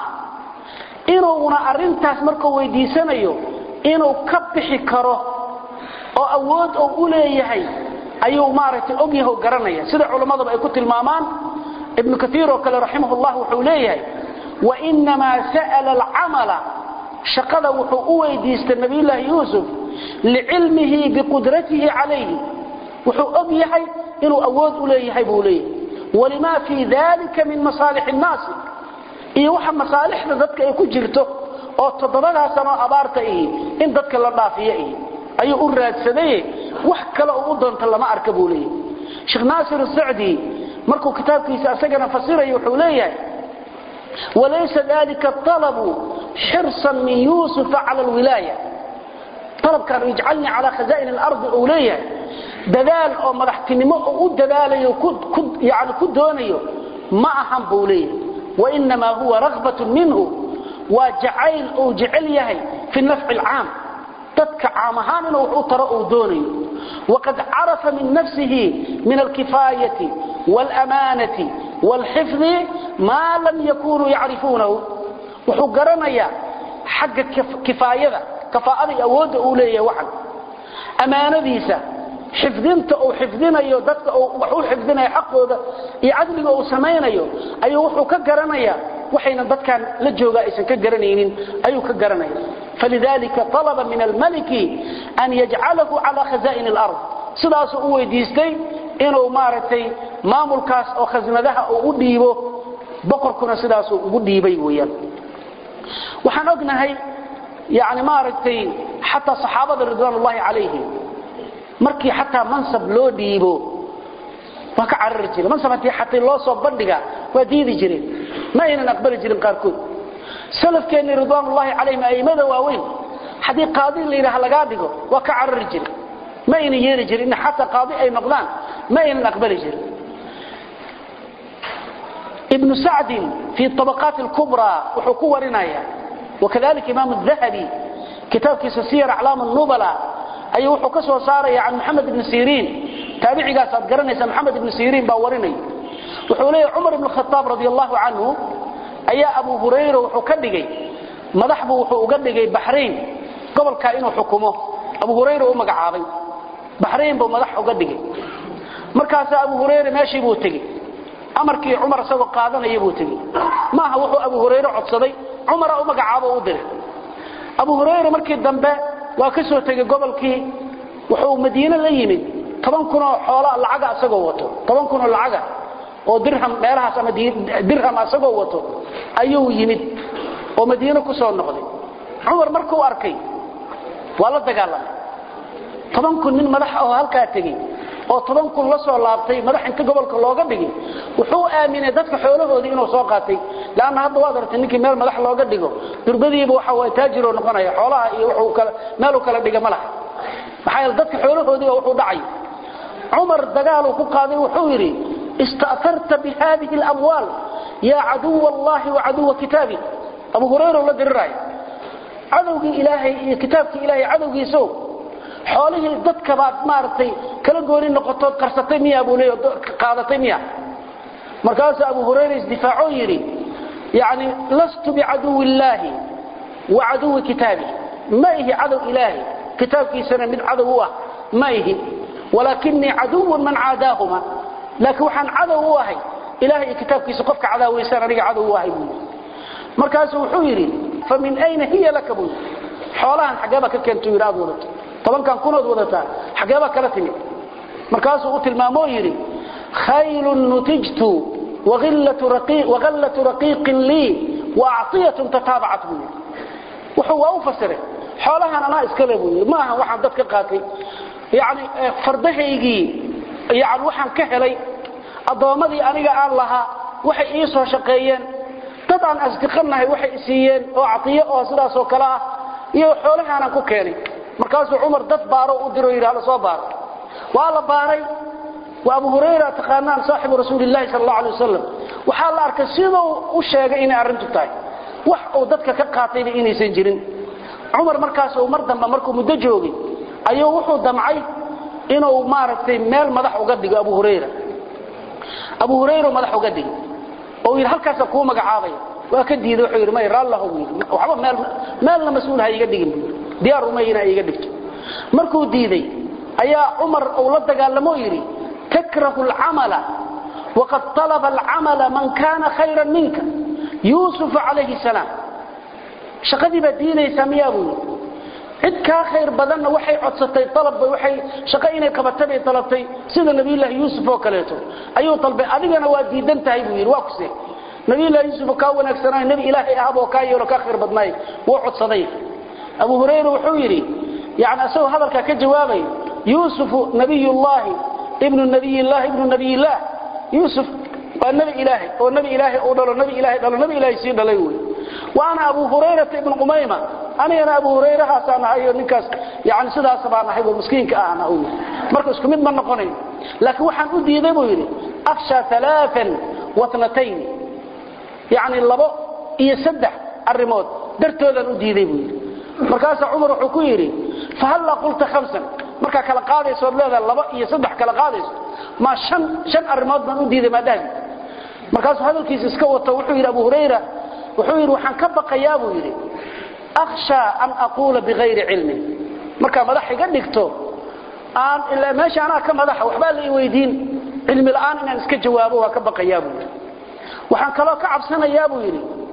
inuuna arrintaas markuu weydiisanayo inuu ka bixi karo oo awood uu u leeyahay ayuu maaragtay ogyahay oo garanaya sida culimmadaba ay ku tilmaamaan ibnu kaiir oo kale raximah llah wuxuu leeyahay wainamaa sa'ala alcamala shaqada wuxuu u weydiistay nabiyullaahi yuusuf licilmihi biqudratihi calayhi wuxuu og yahay inuu awood u leeyahay buu leeyahay walimaa fii dalika min masaalix nnaasi iyo waxa masaalixda dadka ay ku jirto oo toddobadaa sanoo abaarta ihi in dadka la dhaafiyo ihi ayuu u raadsaday wax kale uu u doonta lama arka buu leeyahay sheekh naasir sacdi markuu kitaabkiisa asagana fasirayo wuxuu leeyahay walaysa dalika alabu xirsan min yuusufa cala alwilaaya alabkan ijcalnii calaa khazaa'in alardi uu leeyahay dadaal oo madaxtinimo oo u dadaalayo yani ku doonayo ma ahan buu leeyahay wainamaa huwa raghbatun minhu waa jacayl uu jecel yahay fi nafci alcaam dadka caam ahaan inuu wax u taro uu doonayo waqad carafa min nafsihi min alkifaayati wاlamaanati wاlxifdi maa lam yakunuu yacrifuunahu wuxuu garanayaa xagga kifaayada kafaa'ada iyo awoodda uu leeyahay waxan ammaanadiisa xifdinta uu xifdinayo dadka uu wax u xifdinayo xaqooda iyo cadliga uu samaynayo ayuu wuxuu ka garanayaa waxayna dadkan la jooga aysan ka garanaynin ayuu ka garanaya falidalika talaba min almaliki an yajcalahu cala khaza'in alard sidaasuu u weydiistay inuu maaragtay maamulkaas oo khasnadaha uu u dhiibo boqorkuna sidaasuu ugu dhiibay weeyaan waxaan ognahay yani maaragtay xataa saxaabada ridwaan ullahi calayhim markii xataa mansab loo dhiibo waa ka carari jireen mansab haddii xataa loo soo bandhiga waa diidi jireen ma aynan aqbali jirin qaarkood salafkeennii ridwaan ullahi calayhim a'immada waaweyn haddii qaadi la yidhaha lagaa dhigo waa ka carari jiren ma aynan yeeli jirin in xataa qaadi ay noqdaan ma aynan aqbali jirin ibnu sacdin fii طabaqaat اlkubra wuxuu ku warinaya wakadalika imaam الdahabi kitaabkiisa siyar aclaam الnubala ayuu wuxuu ka soo saaraya can maxamed ibni siriin taabicigaas aad garanaysa maxamed ibni siriin baa warinaya wuxuu leeyahy cumar ibn khaaab radi allahu canhu ayaa abu hurayra wuxuu ka dhigay madax buu wuxuu uga dhigay baxrayn gobolkaa inuu xukumo abu hurayra u magacaabay baxrayn buu madax uga dhigay markaasaa abu hurayra meeshii buu tegey amarkii cumar isagoo qaadanaya buu tegey maaha wuxuu abu hurayre codsaday cumara u magacaabo u diray abu hurayra markii dambe waa ka soo tegey gobolkii wuxuu madiine la yimid toban kunoo xoola lacaga isagoo wato toban kunoo lacaga oo dirham meelahaas ama dirham isagoo wato ayuu yimid oo madiine ku soo noqday cumar markuu arkay waa la dagaalamay toban kun nin madax oo halkaa tegey oo toban kun la soo laabtay madax inta gobolka looga dhigay wuxuu aaminay dadka xoolahoodii inuu soo qaatay laanna hadda waad aragtay ninkii meel madax looga dhigo durbadiiba waxa waa taajiroo noqonaya xoolaha iyo wuxuu kala meeluu kala dhiga ma laha maxaa yeele dadka xoolahoodii wuxuu dhacay cumar dagaaluu ku qaaday wuxuu yidhi ista'tarta bihadihi alamwaal yaa caduwa allahi wa caduwa kitaabi abu hurayra la diriraya cadowgii ilaahay iyo kitaabkii ilaahay cadowgiisow xoolihii dadka baad maaragtay kala gooni noqotood qarsatay miya buu leeyahay qaadatay miya markaasuu abu hurayra isdifaacoo yidhi yani lastu bicaduwi illaahi wa caduwi kitaabi ma ihi cadow ilaahay kitaabkiisana mid cadow u ah ma ihi walaakinii caduwun man caadaahuma laakiin waxaan cadow u ahay ilahay iyo kitaabkiisa qofka cadaawaysaan aniga cadow u ahay buu yidhi markaasuu wuxuu yidhi fa min ayna hiya laka buu yidhi xoolahan xaggeeba ka keentuu yidhi aad wadato tobankan kunood wadataa xageebaa kala timid markaasuu u tilmaamoo yidhi khaylun nutijtu wagallatu raqiiqin lii waaciyatun tataabacat buu yidhi wuxuu waa u fasiray xoolahan anaa iskale buu yidhi maaha waxaan dad ka qaatay yani fardahaygii yani waxaan ka helay addoommadii aniga aan lahaa waxay ii soo shaqeeyeen dad aan asdiqanahay waxay isiiyeen oo caiyo oo sidaasoo kale ah iyo xoolahaanaan ku keenay markaasuu cumar dad baaro u diro yidhi hala soo baaro waa la baaray waa abu hurayra taqaanaan saaxibu rasuulillahi sal allahu alay wasalam waxaa la arkay siduu u sheegay inay arrintu tahay wax uu dadka ka qaatayba inaysan jirin cumar markaas uu mar dambe markuu muddo joogay ayuu wuxuu damcay inuu maaragtay meel madax uga dhigo abu hurayra abu hurayra madax uga dhigo oo yidhi halkaasa kuu magacaabaya waa ka diiday wuxuu yidhi may raallahu buu yidhi waxba meel meelna mas-uul ha iga dhigin buu yidhi diyaar uma inaa iga dhigto markuu diiday ayaa cumar uu la dagaalamo yidhi takrahu alcamala waqad talaba alcamala man kana khayran minka yuusuf calayhi salaam shaqadii baad diidaysaa miyaa buu yidhi cid kaa khayr badanna waxay codsatay alabba waxay shaqo inay qabatay bay talabtay sida nabiyullaahi yuusuf oo kaleeto ayuu dalbay adigana waa diidan tahay buu yidhi waa kuse nabiyullahi yuusuf kaa wanaagsanaayo nebi ilaahay ahab oo kaa yeelo kaa khayr badnaay wuu codsaday abu hurayra wuxuu yidhi yani isagoo hadalkaa ka jawaabay yuusufu nabiyullaahi ibnu nabiyillahi ibnu nabiyillaah yuusuf waa nebi ilaahay oo nebi ilaahay uu dhalo nebi ilaahay dhalo nebi ilaahay sii dhalay wey wa ana abu hurayrata ibnu qumayma anigana abu hurayrahaasaan ahay oo ninkaas yani sidaas baan ahay oo miskiinka ahna uu yidhi marka isku mid ma noqonayn laakiin waxaan u diiday buu yidhi akhsha alaaan watnatayn yani labo iyo saddex arrimood dartoodaan u diiday buu yidhi markaasaa cumar wuxuu ku yidhi fahallaa qulta hamsan markaa kala qaadaysood leedaha laba iyo saddex kala qaadayso ma an shan arrimood baan u diiday maadhahi markaasuu hadalkiisa iska wato wuxuu yidhi abu hurayra wuxuu yidhi waxaan ka baqayaa buu yidhi akhshaa an aquula bikayri cilmin markaa madax iga dhigto aan ilaa meesha anaa ka madaxa waxbaa la i weydiin cilmi la'aan inaan iska jawaabo waa ka baqayaa buu yidhi waxaan kaloo ka cabsanayaa buu yidhi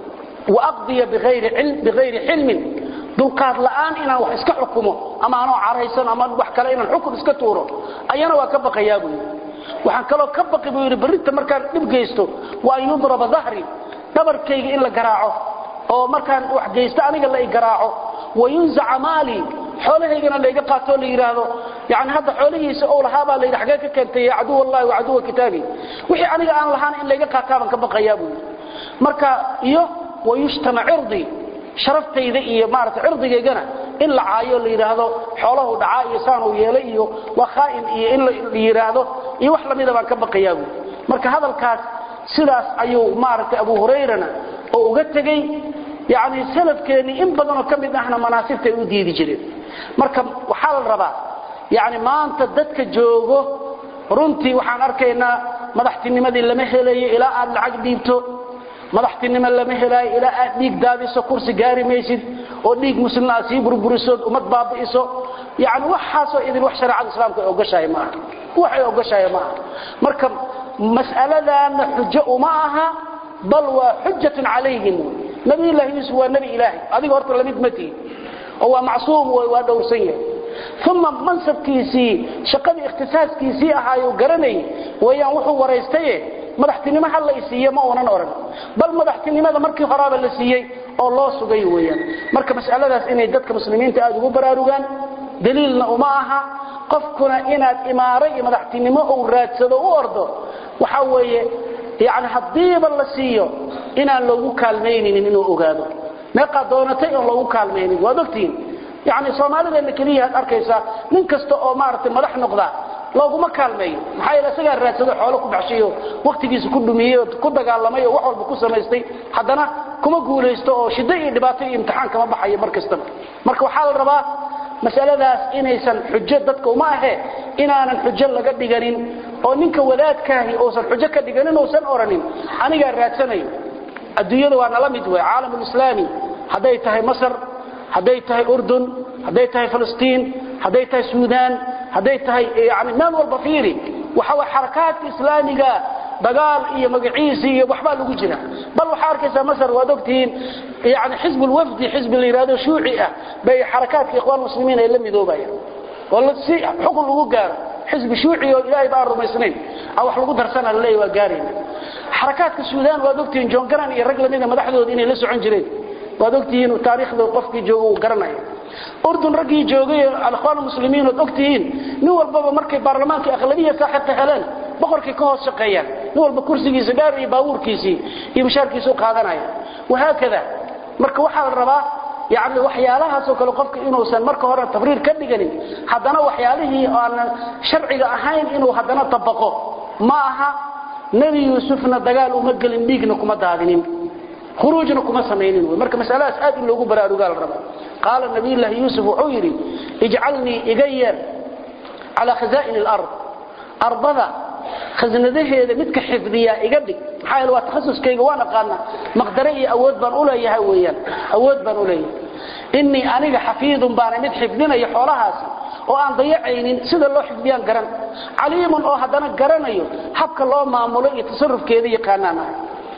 waaqdiya biayri xilmin dulqaad la'aan inaan wax iska xukumo ama anoo caraysan ama wax kale inaan xukun iska tuuro ayana waa ka baqayaa buu yidhi waxaan kaloo ka baqi buu yidhi berrinta markaan dhib geysto waa an yudraba dahri dhabarkayga in la garaaco oo markaan wax geysto aniga la i garaaco wayunzaca maali xoolahaygana layga qaatoo la yidhaahdo yani hadda xoolihiisa ou lahaabaa layidhi xagee ka keentay ya caduw allahi wa caduwa kitaabi wixii aniga aan lahaan in layga qaataabaan ka baqayaa buu yidhi marka iyo wayushtama cirdi sharaftayda iyo maarata cirdigaygana in la caayo la yidhaahdo xoolahu dhacaa iyo saanuu yeelay iyo waa khaa'in iyo in la yidhaahdo iyo wax lamida baan ka baqayaa buu marka hadalkaas sidaas ayuu maaragtay abu hurayrana oo uga tegey yani salafkeennii in badanoo ka mid ahna manaasibta ay u diidi jireen marka waxaa la rabaa yani maanta dadka joogo runtii waxaan arkaynaa madaxtinimadii lama helayo ilaa aad lacag dhiibto madaxtinimo lama helaayo ilaa aad dhiig daadiso kursi gaari maysid oo dhiig muslimna aad sii burburiso ummad baabi'iso yani waxaasoo idin wax shareecada islaamka ay ogoshahay maaha waxay ogoshahay maaha marka mas'aladaana xujo uma aha bal waa xujatun calayhim nabiyullaahi yuusuf waa nebi ilaahay adiga horta lamid ma tihi oo waa macsuum wey waa dhowrsan yahay uma mansabkiisii shaqadii ikhtisaaskiisii ahaayu garanayay weyaan wuxuu waraystaye madaxtinimo ha la isiiye ma uunan odhan bal madaxtinimada markii horaaba la siiyey oo loo sugay weeyaan marka mas'aladaas inay dadka muslimiinta aada ugu baraarugaan daliilna uma aha qofkuna inaad imaaro iyo madaxtinimo uu raadsado u ordo waxa weeye yani haddiiba la siiyo inaan loogu kaalmayninin inuu ogaado meeqaa doonatay oon loogu kaalmaynin waad ogtihiin yani soomaalideenna keliya ad arkaysaa nin kasta oo maaragtay madax noqda looguma kaalmeeyo maxaa yeele isagaa raadsado xoolo ku baxshayo wakhtigiisa ku dhumiyey oo ku dagaalamay oo wax walba ku samaystay haddana kuma guulaysto oo shiddo iyo dhibaato iyo imtixaan kama baxayo mar kastaba marka waxaa la rabaa masaladaas inaysan xujo dadka uma ahe inaanan xujo laga dhiganin oo ninka wadaadkaahi uusan xujo ka dhiganin uusan oranin anigaa raadsanayo adduunyada waa nala mid wey caalamulislaami hadday tahay masar hadday tahay urdun hadday tahay filistiin hadday tahay suudaan hadday tahay yani meel walba fiiri waxa way xarakaadka islaamiga dagaal iyo magaciisi iyo waxbaa lagu jira bal waxaa arkaysaa masar waad ogtihiin yani xisbulwafdi xisbi la yidhahdo shuuci ah bay xarakaadka ikhwaan muslimiin ay la midoobayaan oo si xukun lagu gaaro xisbi shuuci oo ilaahay baan rumaysnayn a wax lagu darsana laleeya waa gaarayna xarakaadka suudaan waad ogtihiin john garan iyo rag lamida madaxdooda inay la socon jireen waad ogtihiin taariikhda qofkii jooga uu garanaya urdun raggii joogay alikhwaan muslimiin ood ogtihiin nin walbaba markay baarlamaanka aqlabiya saaxibka heleen boqorkay ka hoos shaqeeyaan nin walba kursigiisa gaar iyo baabuurkiisii iyo mushaarkiisa u qaadanaya wahaakada marka waxaa la rabaa yani waxyaalahaasoo kale qofka inuusan marka hore tabriir ka dhiganin haddana waxyaalihii aanan sharciga ahayn inuu haddana tabaqo ma aha nebi yuusufna dagaal uma gelin dhiigna kuma daadinin khuruujna kuma samaynin wy marka masaladaas aad in loogu baraarugaa la raba qaala nabiyullaahi yuusuf wuxuu yidhi ijcalnii iga yeer calaa khazaa'ini alard ardada khasnadaheeda midka xifdiyaa iga dhig maxaa yeele waa takhasuskayga waan aqaana maqdare iyo awood baan u leeyahay weeyaan awood baan u leeyahay innii aniga xafiidun baana mid xifdinaya xoolahaasi oo aan dayacaynin sida loo xifdiyaan garan caliimun oo haddana garanayo habka loo maamulo iyo tasarufkeeda yaqaanaan ahay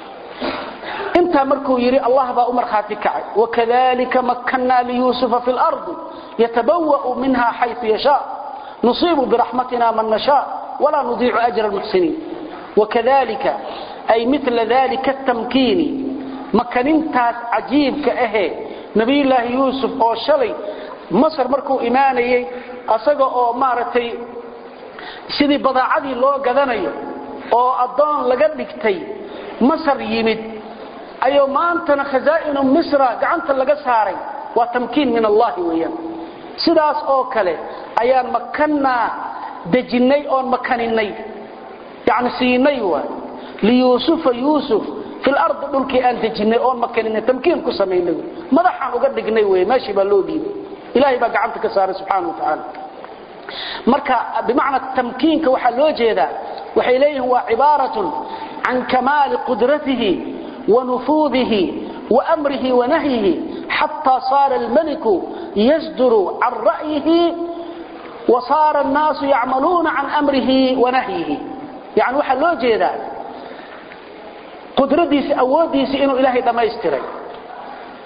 intaa markuu yidhi allah baa u markhaati kacay wakadalika makkannaa liyuusufa fi lardi yatabawa'u minha xayu yashaa nusiibu biraxmatina man nashaa walaa nudiicu ajra almuxsiniin wakadalika ay mila dalika tamkiini makanintaas cajiibka ahee nabiyullaahi yuusuf oo shalay masar markuu imaanayey asaga oo maaragtay sidii badaacadii loo gadanayo oo addoon laga dhigtay masar yimid ayuu maantana khazaa'inu misra gacanta laga saaray waa tamkiin min allahi weeyaan sidaas oo kale ayaan makannaa dejinnay oon makaninay yani siinay waay liyuusufa yuusuf fil ardi dhulkii aan dejinnay oon makaninay tamkiin ku samaynay madaxaan uga dhignay wey meeshii baa loo dhiibay ilahay baa gacanta ka saaray subxaana wa tacaala marka bimacna tamkiinka waxaa loo jeedaa waxay leeyihiin waa cibaaratun can kamaali qudratihi ونفوذه وأمره ونهيه حتى صار الملك يصدر عن رأيه وصار الناس يعملون عن أمره ونهيه يعني وحا لو جيدا قدرديس أوديس إنه إلهي دما يستري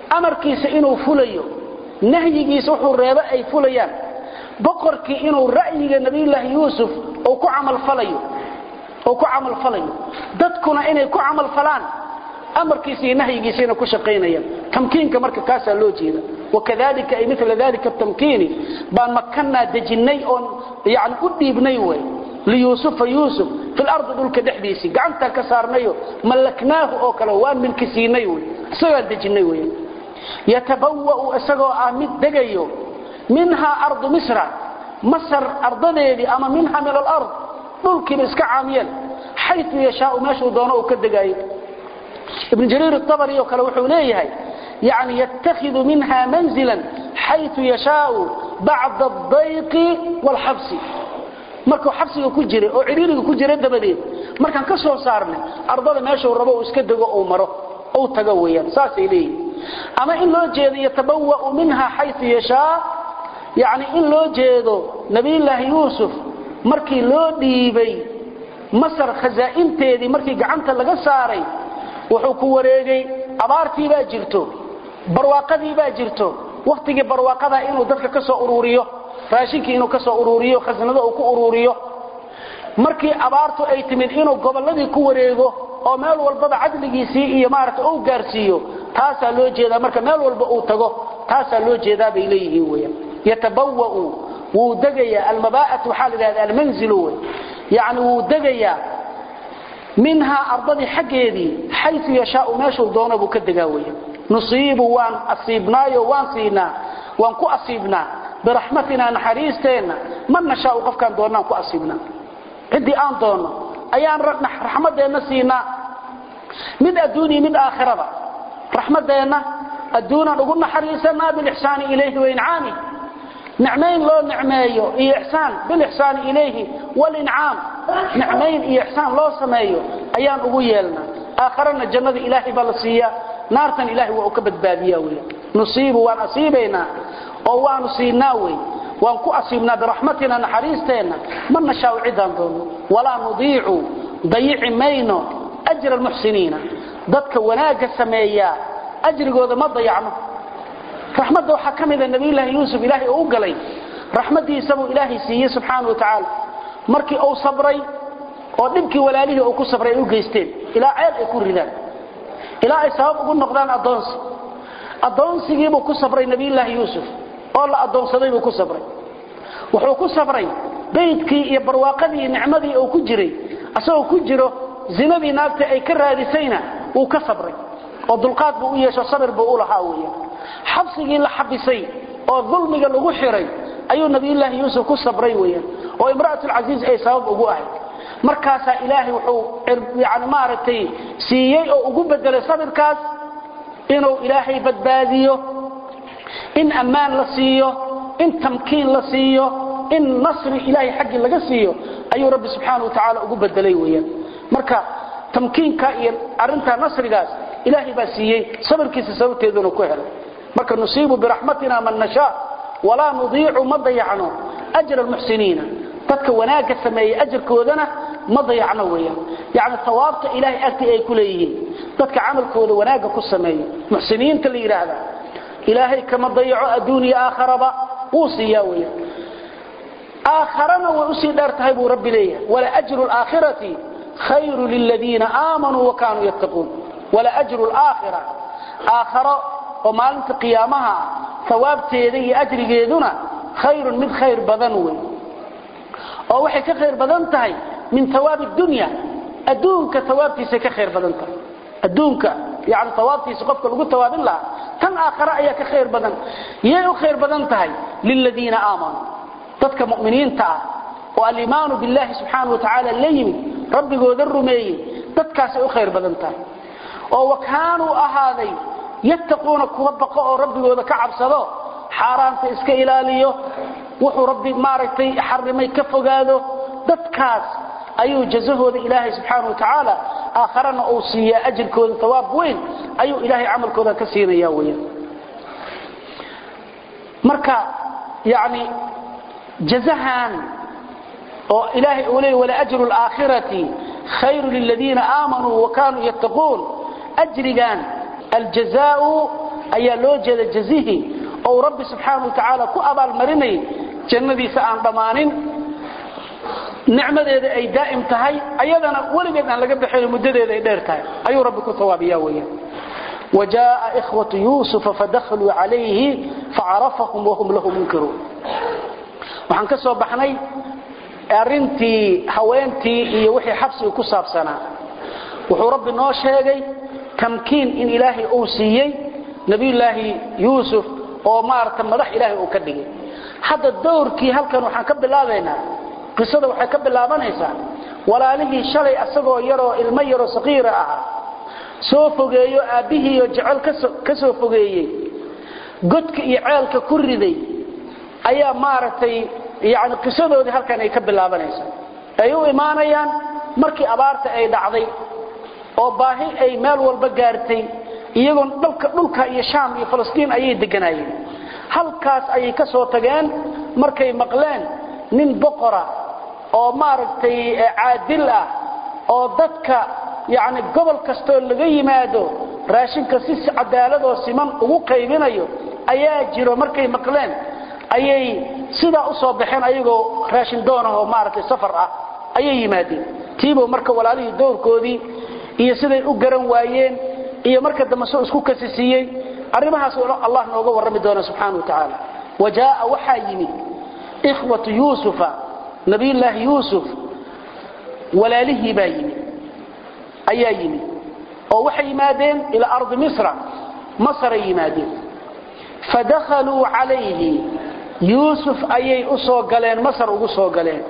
amarkiisa inuu fulayo nahyigiisa wuxuu reebo ay fulayaan boqorkii inuu ra'yiga nabiyullaahi yuusuf uu ku camalfalayo uu ku camalfalayo dadkuna inay ku camalfalaan amarkiisa iyo nahyigiisa inay ku shaqaynayaan tamkiinka marka kaasaa loo jeeda wakadalika ay mila dalika tamkiini baan makannaa dejinnay oon yani u dhiibnay way liyuusufa yuusuf fi lardi dhulka dhexdiisii gacantaan ka saarnayo mallaknaahu oo kale waan milki siinay wy isagaan dejinnay wey yatabawa'u isagoo ah mid degayo minhaa ardu misra masar ardadeedii ama minha min alard dhulkiiba iska caamiyeen xayu yashaau meeshuu doono uu ka degaayo ibn jariir abri oo kale wuxuu leeyahay yani yatakhidu minha manzila xayu yashaau bacda adayqi wاlxabsi markuu xabsiga ku jiray oo cidhiiriga ku jira dabadeed markaan ka soo saarnay ardada meeshuu rabo uu iska dego uu maro uu tago weeyaan saasay leeyihin ama in loo jeedo yatabawa'u minha xayu yashaa yani in loo jeedo nabiyullaahi yuusuf markii loo dhiibay masar khasaa'inteedii markii gacanta laga saaray wuxuu ku wareegay abaartii baa jirto barwaaqadii baa jirto wakhtigii barwaaqadaa inuu dadka ka soo uruuriyo raashinkii inuu ka soo uruuriyo khasnado uu ku uruuriyo markii abaartu ay timid inuu gobolladii ku wareego oo meel walbaba cadligiisii iyo maaragta uu gaarsiiyo taasaa loo jeedaa marka meel walba uu tago taasaa loo jeedaa bay leeyihiin weeyaan yatabawa'u wuu degayaa almabaa'atu waxaa la yidhahda almanzilu wey yacni wuu degayaa minhaa ardadii xaggeedii xayu yashaau meeshuu doono buu ka degaa weya nusiibu waan asiibnaayo waan siinaa waan ku asiibnaa biraxmatinaa naxariisteenna man nashaau qofkaan doonnaan ku asiibnaa ciddii aan doonno ayaan raxmaddeenna siinaa mid adduuniya mid aakhiraba raxmaddeenna adduunaan ugu naxariisanaa bilixsaani ilayhi waincaamih nicmayn loo nicmeeyo iyo ixsaan bilixsaani ilayhi walincaam nicmayn iyo ixsaan loo sameeyo ayaan ugu yeelnaa aakharana jannada ilaahay baa la siiyaa naartan ilahay waa u ka badbaadiya wey nusiibu waan asiibaynaa oo waanu siinaa wey waan ku asiibnaa biraxmatina naxariisteenna ma nashaau ciddaan doono walaa nudiicu dayici mayno ajra almuxsiniina dadka wanaagga sameeyaa ajrigooda ma dayacno raxmadda waxaa ka mida nabiyulaahi yuusuf ilaahay oo u galay raxmaddiisabuu ilaahay siiyey subxaana wa tacaala markii uu sabray oo dhibkii walaalihii uu ku sabray ay u geysteen ilaa ceel ay ku ridaan ilaa ay sabab ugu noqdaan addoonsi addoonsigiibuu ku sabray nabiyulaahi yuusuf oo la addoonsaday buu ku sabray wuxuu ku sabray baydkii iyo barwaaqadii nicmadii uu ku jiray asagoo ku jiro zinadii naagta ay ka raadisayna wuu ka sabray oo dulqaad buu u yeesho sabir buu u lahaa weya xabsigii la xabisay oo dulmiga lagu xiray ayuu nabiyulaahi yuusuf ku sabray weeyaan oo imra'atulcasiis ay sabab ugu ahayd markaasaa ilaahay wuxuu yani maaragtay siiyey oo ugu bedelay sabirkaas inuu ilaahay badbaadiyo in ammaan la siiyo in tamkiin la siiyo in nasri ilaahay xaggii laga siiyo ayuu rabbi subxaana wa tacaala ugu bedelay weeyaan marka tamkiinka iyo arrintaa nasrigaas ilaahay baa siiyey sabirkiisa sababteeduna ku helay marka nusiibu biraxmatina man nashaa walaa nudiicu ma dayacno ajra almuxsiniina dadka wanaagga sameeyey ajarkoodana ma dayacno weeyaan yacni hawaabta ilaahay agtii ay ku leeyihiin dadka camalkooda wanaagga ku sameeyo muxsiniinta la yidhaahda ilaahay kama dayaco adduuniya aakharaba wuu siiyaa weeyaan aakharana way usii dheer tahay buu rabbi leeyahay wala ajru laakhirati khayru liladiina aamanuu wa kaanuu yattaquun wala ajru laakhira aakharo oo maalinta qiyaamaha hawaabteeda iyo ajrigeeduna khayrun mid khayr badan wey oo waxay ka khayr badan tahay min hawaabi dunya adduunka hawaabtiisay ka khayr badan tahay adduunka yani hawaabtiisa qofka lagu tawaabin lahaa tan aakhare ayaa ka khayr badan yay u khayr badan tahay liladiina aamanuu dadka mu'miniinta ah oo alimaanu billahi subxaana wa tacaala la yimid rabbigooda rumeeyey dadkaasay u khayr badan tahay oo wa kaanuu ahaaday yattaquuna kuwa baqo oo rabbigooda ka cabsado xaaraanta iska ilaaliyo wuxuu rabbi maaragtay xarimay ka fogaado dadkaas ayuu jazahooda ilaahay subxaana wa tacaala aakharana uu siiyaa ajirkooda hawaab weyn ayuu ilaahay camalkooda ka siinaya weyaan marka yani jazahan oo ilaahay uu leeyay wala ajru alaakhirati khayru liladiina aamanuu wa kaanuu yattaquun ajrigan aljazaau ayaa loo jeeda jazihi oo rabbi subxaanahu wa tacaala ku abaalmarinay jannadiisa aan dhammaanin nicmadeeda ay daa'im tahay ayadana weligeed aan laga baxayn muddadeeda ay dheer tahay ayuu rabbi ku tawaabiyaa weeyaan وجاء إخوة يوسف فدخلوا عليه فعرفهم وهم له منكرون waxaan ka soo baxnay arintii haweentii iyo wixii xabsiga ku saabsanaa wuxuu rabbi noo sheegay tamkiin in ilaahay uu siiyey nabiyullaahi yuusuf oo maarata madax ilaahay uu ka dhigay hadda dowrkii halkan waxaan ka bilaabaynaa qisada waxay ka bilaabanaysaa walaalihii shalay asagoo yaroo ilmo yaroo saqiira ahaa soo fogeeyo aabbihiiyo jecel ka soo fogeeyey godka iyo ceelka ku riday ayaa maaragtay yani qisadoodii halkan ay ka bilaabanaysaa ay u imaanayaan markii abaarta ay dhacday oo baahi ay meel walba gaartay iyagoon dhalka dhulka iyo shaam iyo falastiin ayay deganaayeen halkaas ayay ka soo tageen markay maqleen nin boqora oo maaragtay caadil ah oo dadka yani gobol kastoo laga yimaado raashinka si cadaaladoo siman ugu qaybinayo ayaa jiro markay maqleen ayay sidaa u soo baxeen ayagoo raashin doonahoo maaragtay safar ah ayay yimaadeen tiibow marka walaalihii dowrkoodii iyo siday u garan waayeen iyo marka dambe soo isku kasisiiyey arrimahaas allah nooga warrami doona subxaana wa tacaala wa jaaa waxaa yimid ikhwatu yuusufa nabiyullaahi yuusuf walaalihii baa yimid ayaa yimid oo waxay yimaadeen ilaa ardi misra masaray yimaadeen fadakhaluu calayhi yuusuf ayay u soo galeen masar ugu soo galeen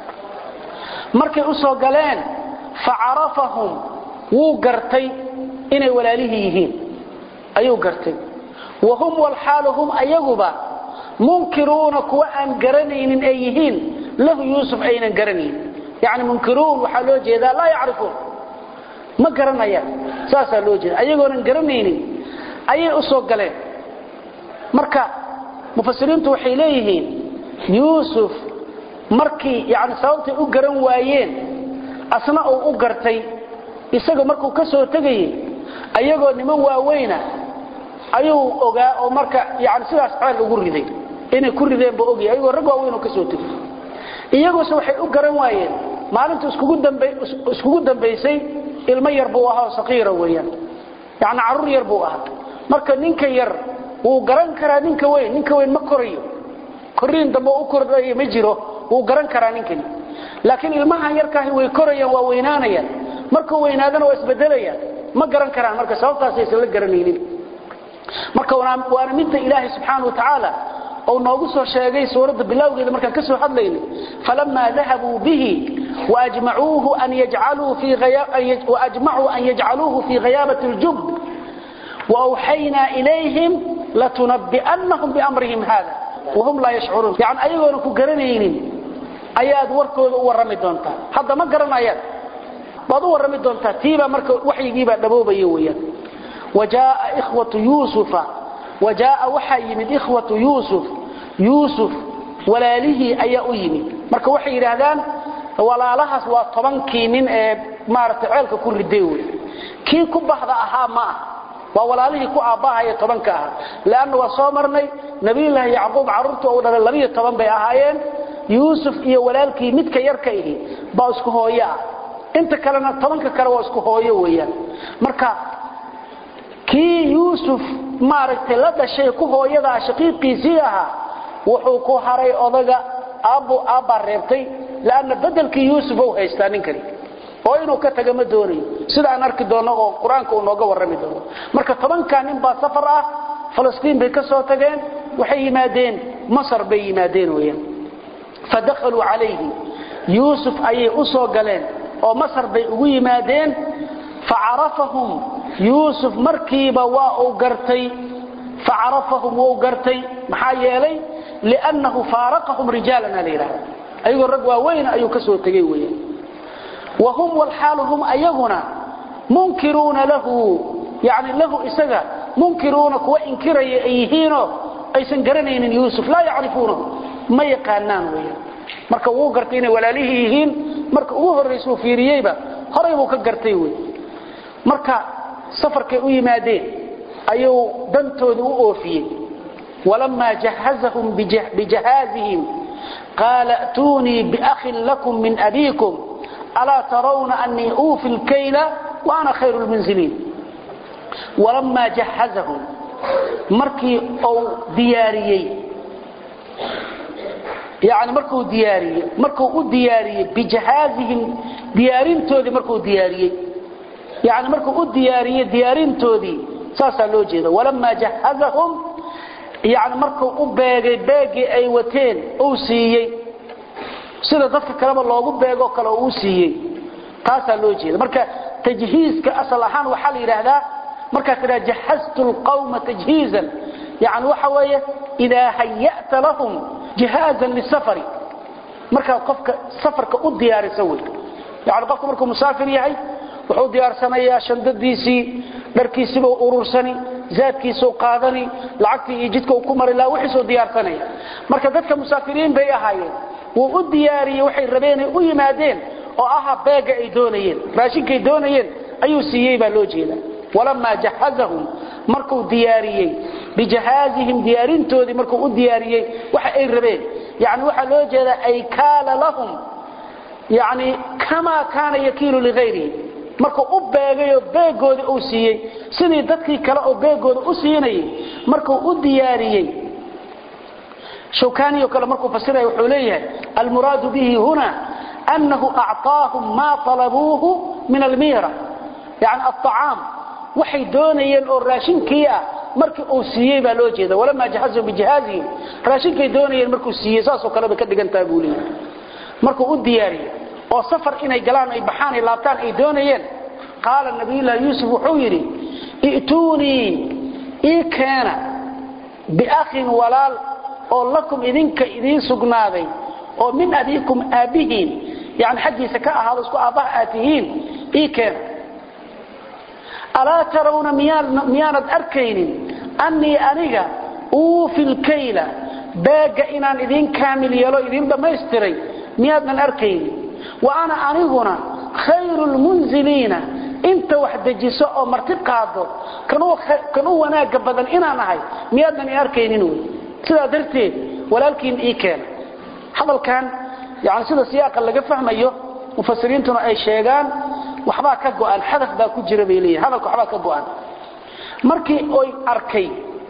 markay u soo galeen facarafahum wuu gartay inay walaalihii yihiin ayuu gartay wa hum walxaalu hum ayaguba munkiruuna kuwa aan garanaynin ay yihiin lahu yuusuf aynan garanaynin yani munkiruun waxaa loo jeedaa laa yacrifuun ma garanayaan saasaa loo jeeda ayagoonan garanaynin ayay u soo galeen marka mufasiriintu waxay leeyihiin yuusuf markii yani sababtay u garan waayeen asna uu u gartay isaga markuu ka soo tegayey ayagoo niman waaweyna ayuu ogaa oo marka yani sidaas ceel ugu riday inay ku rideen buu ogyahay ayagoo rag waaweyn oo ka soo tegay iyaguse waxay u garan waayeen maalinta iskugu dambaysay ilmo yar buu ahaa oo saqiira weeyaan yani carruur yar buu ahaa marka ninka yar wuu garan karaa ninka weyn ninka weyn ma korayo koriin dambe u kordhayo ma jiro wuu garan karaa ninkani laakiin ilmahan yarkaahi way korayaan waa weynaanayaan markuu weynaadana waa isbedelayaan ma garan karaan marka sababtaasaysan la garanaynin marka waana midda ilaahay subxaana wa tacaala ou noogu soo sheegay suuradda bilowgeeda markaan ka soo hadlayna falamaa dahabuu bihi waajmacuu an yajcaluuhu fii hayaabati اljub وأوحينا إليهم لتنبئنهم بأمرهم هذا وهم لا يشعرون يعني أيضا كقرنين أياد وركود ورمي دونتا هذا ما قرن أياد بعض ورمي دونتا تيبا مركو وحي جيبا دبوبا يويا وجاء إخوة يوسف وجاء وحي من إخوة يوسف يوسف ولاله أي أيمي مركو وحي رهدان ولا لها سوى طبنكي من مارت عيلك كل ديوي كي كبحض أها معه waa walaalihii ku aabbahaya tobanka ahaa leanna waa soo marnay nabiyullaahi yacquub carruurta uu dhalay labiyo toban bay ahaayeen yuusuf iyo walaalkii midka yarka ihi baa isku hooyo ah inta kalena tobanka kale waa isku hooyo weeyaan marka kii yuusuf maaragtay la dhashay ku hooyadaa shaqiiqiisii ahaa wuxuu ku haray odaga aabbu aabbaa reebtay leanna bedelkii yuusuf ou haystaa ninkani oo inuu ka taga ma doonayo sida aan arki doono oo qur-aanka uu nooga warrami doono marka tobankaa nin baa safar ah falastiin bay ka soo tageen waxay yimaadeen masar bay yimaadeen weeyaan fadakhaluu calayhi yuusuf ayay u soo galeen oo masar bay ugu yimaadeen facarafahum yuusuf markiiba waa uu gartay facarafahum wuu gartay maxaa yeelay liannahu faaraqahum rijaalana la yidhahda ayagoo rag waaweyn ayuu ka soo tegey weeyaan وهم والحال هم أيغنا منكرون له يعني له إسغا منكرون كوا إنكر أيهينه أيسن قرنين يوسف لا يعرفونه ما يقانان ويا marka uu gartay inay walaalihi yihiin marka uu horeyso fiiriyayba horay uu ka gartay way marka safarkay u yimaadeen ayuu dantoodii u oofiyey walamaa jahazahum bijahaazihim qaala a'tuunii biakhin lakum min abiikum alaa tarawna anii uufi lkayla wa ana khayru lmunziliin walamaa jahazahum markii uu diyaariyey yani markuu diyaariyey markuu u diyaariyey bijahaazihim diyaarintoodii markuu diyaariyey yani markuu u diyaariyey diyaarintoodii saasaa loo jeeda walamaa jahazahum yani markuu u beegay beegii ay wateen uu siiyey sida dadka kaleba loogu beegoo kale uu siiyey taasaa loo jeeda marka tajhiizka asal ahaan waxaa la yidhaahdaa markaad tidhaha jahaztu lqawma tajhiizan yani waxa weeye idaa hayata lahum jihaazan lisafari markaad qofka safarka u diyaarisa wey yani qofka markuu musaafir yahay wuxuu diyaarsanayaa shandadiisii dharkiisiiba urursani zaadkiisau qaadani lacagtii iyo jidka uu ku mari laha wixiisuu diyaarsanaya marka dadka musaafiriin bay ahaayeen wuu u diyaariyey waxay rabeenay u yimaadeen oo aha beega ay doonayeen raashinkay doonayeen ayuu siiyey baa loo jeeda walamaa jahazahum markuu diyaariyey bijahaazihim diyaarintoodii markuu u diyaariyey waxa ay rabeen yani waxaa loo jeedaa ay kaala lahum yani kamaa kaana yakiilu ligayrihi markuu u beegayoo beegoodii uu siiyey sidii dadkii kale oo beegooda u siinayay markuu u diyaariyey shawkaniyo kale markuu fasiraya wuxuu leeyahay almuraadu bihi huna annahu acطaahum maa talabuuhu min almiira yani aacaam waxay doonayeen oo raashinkii ah markii uu siiyey baa loo jeeda walamaa jahazahum bijahaazihim raashinkay doonayeen markuu siiyey saasoo kale bay ka dhigantaha buu leeyahay markuu u diyaariyey oo safar inay galaan ay baxaan ay laabtaan ay doonayeen qaala nabiyullaahi yuusuf wuxuu yidhi i'tuunii ii keena biakhin walaal oo lakum idinka idiin sugnaaday oo min abiikum aabbihiin yani xaggiisa ka ahaado isku aabbaha aad tihiin ii keena alaa tarawna miyaanad arkaynin annii aniga uufi lkayla beegga inaan idiin kaamil yeelo idiin dhammaystiray miyaadnan arkaynin wa ana aniguna khayru lmunziliina inta wax dejiso oo marti qaado kan u wanaagga badan inaan ahay miyaadnan i arkaynin wy sidaa darteed walaalkiin ii keena hadalkan yani sida siyaaqa laga fahmayo mufasiriintuna ay sheegaan waxbaa ka go'an xadaf baa ku jira bay leeyihin hadalka waxbaa ka go'an markii oy arkay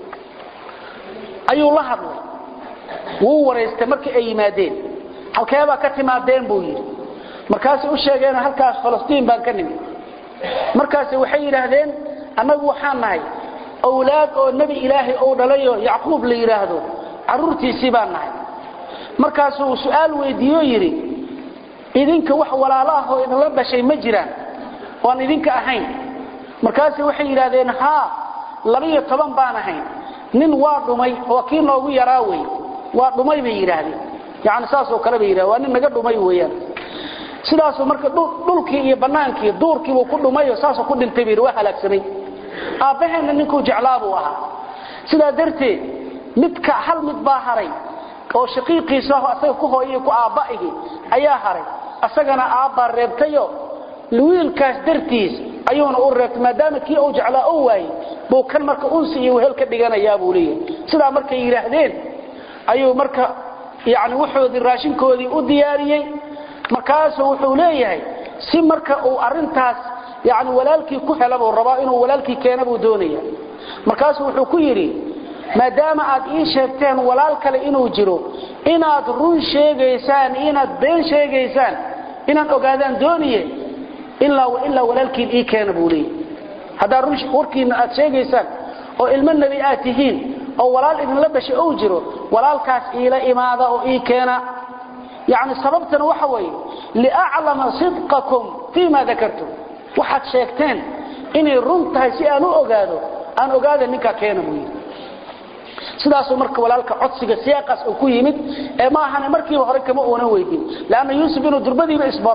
ayuu la hadlay wuu waraystay markii ay yimaadeen halkeebaa ka timaadeen buu yidhi markaasay u sheegeen halkaas falastiin baan ka nimid markaase waxay yidhaahdeen annagu waxaan nahay awlaad oo nebi ilaahay ou dhalayo yacquub la yidhaahdo carruurtiisii baan nahay markaasuu su'aal weydiiyo yidhi idinka wax walaalo ah oo idinla dhashay ma jiraan oan idinka ahayn markaase waxay yidhaahdeen haa labiyo toban baan ahayn nin waa dhumay oo kii noogu yaraa wey waa dhumay bay yidhaahdeen yani saasoo kale bay yidhahdeen waa nin naga dhumay weeyaan sidaasuu marka dhulkii iyo bannaankii duurkiibuu ku dhumayo saasuu ku dhintay bay waa halaagsamay aabbaheenna ninkuu jeclaa buu ahaa sidaa darteed midka hal mid baa haray oo shaqiiqiisa asaga ku hooyay ku aabba'ihi ayaa haray asagana aabbaa reebtayo wiilkaas dartiis ayuuna u reebtay maadaama kii uu jeclaa u waayey buu kan marka unsi iyo wehel ka dhiganayaa buu leeyahay sidaa markay yidhaahdeen ayuu marka yani wuxoodii raashinkoodii u diyaariyey markaasuu wuxuu leeyahay si marka uu arintaas yani walaalkii ku hela buu rabaa inuu walaalkii keena buu doonaya markaasuu wuxuu ku yidhi maadaama aad ii sheegteen walaal kale inuu jiro inaad run sheegaysaan inaad been sheegaysaan inaan ogaadaan dooniye ilaa ilaa walaalkiin ii keena buu leeyahy haddaa run warkiina aad sheegaysaan oo ilmo nebi aad tihiin oo walaal idinla dhashay ou jiro walaalkaas iila imaada oo ii keena yani sababtana waxa weeye liaclama sidqakum fii ma dakartum waxaad sheegteen inay run tahay si aan u ogaado aan ogaada ninkaa keena buu yidhi sidaasuu marka walaalka codsiga siyaaqaas uu ku yimid ee ma ahane markiiba hore kama uunan weydin leanna yuusuf inuu durbadiiba isbaro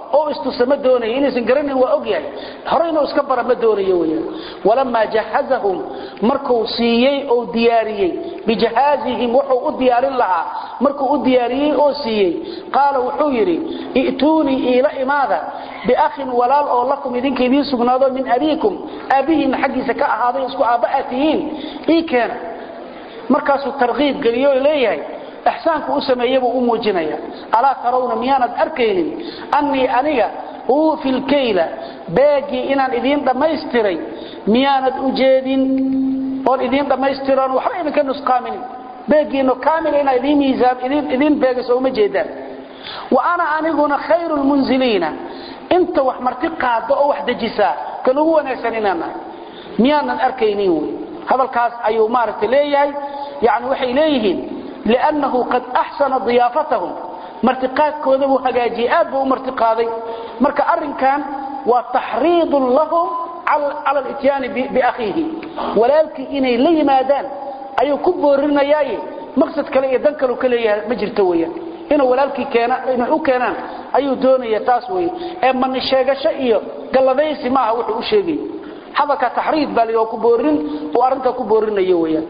oo istusa ma doonayo inaysan garanin waa ogyahay hore inuu iska bara ma doonayo weyaan walamaa jahazahum markuu siiyey oo diyaariyey bijahaazihim wuxuu u diyaarin lahaa markuu u diyaariyey oo siiyey qaala wuxuu yidhi i'tuunii iila imaada biakhin walaal oo lakum idinka idiin sugnaado min abiikum aabbihiinna xaggiisa ka ahaaday isku aabba aad tihiin ii keena markaasuu tarkiib geliyo oo leeyahay ixsaanku u sameeyey buu u muujinaya alaa tarawna miyaanad arkaynin annii aniga uufi lkayla beegii inaan idiin dhammaystiray miyaanad u jeedin oon idiin dhammaystiroon waxba idinka nusqaaminin beegiino kaamil inaa idiin miisaan idiin beegayso uma jeedaan wa ana aniguna khayru lmunziliina inta wax marti qaada oo wax dejisaa kan ugu wanaagsan inaan nahay miyaanan arkaynin wey hadalkaas ayuu maaragtay leeyahay yani waxay leeyihiin liannahu qad axsana diyaafatahum martiqaadkooda buu hagaajiyey aad buu u martiqaaday marka arrinkan waa taxriidun lahum cala lityaani biakhiihi walaalkii inay la yimaadaan ayuu ku boorinayaaye maqsad kale iyo dan kalu ka leeyahay ma jirto weyaan inuu walaalkii inay u keenaan ayuu doonaya taas weye ee mani sheegasho iyo galladaysi maaha wuxuu u sheegay hadalka taxriid baa l ku boorin uu arrintaa ku boorinayo weyaan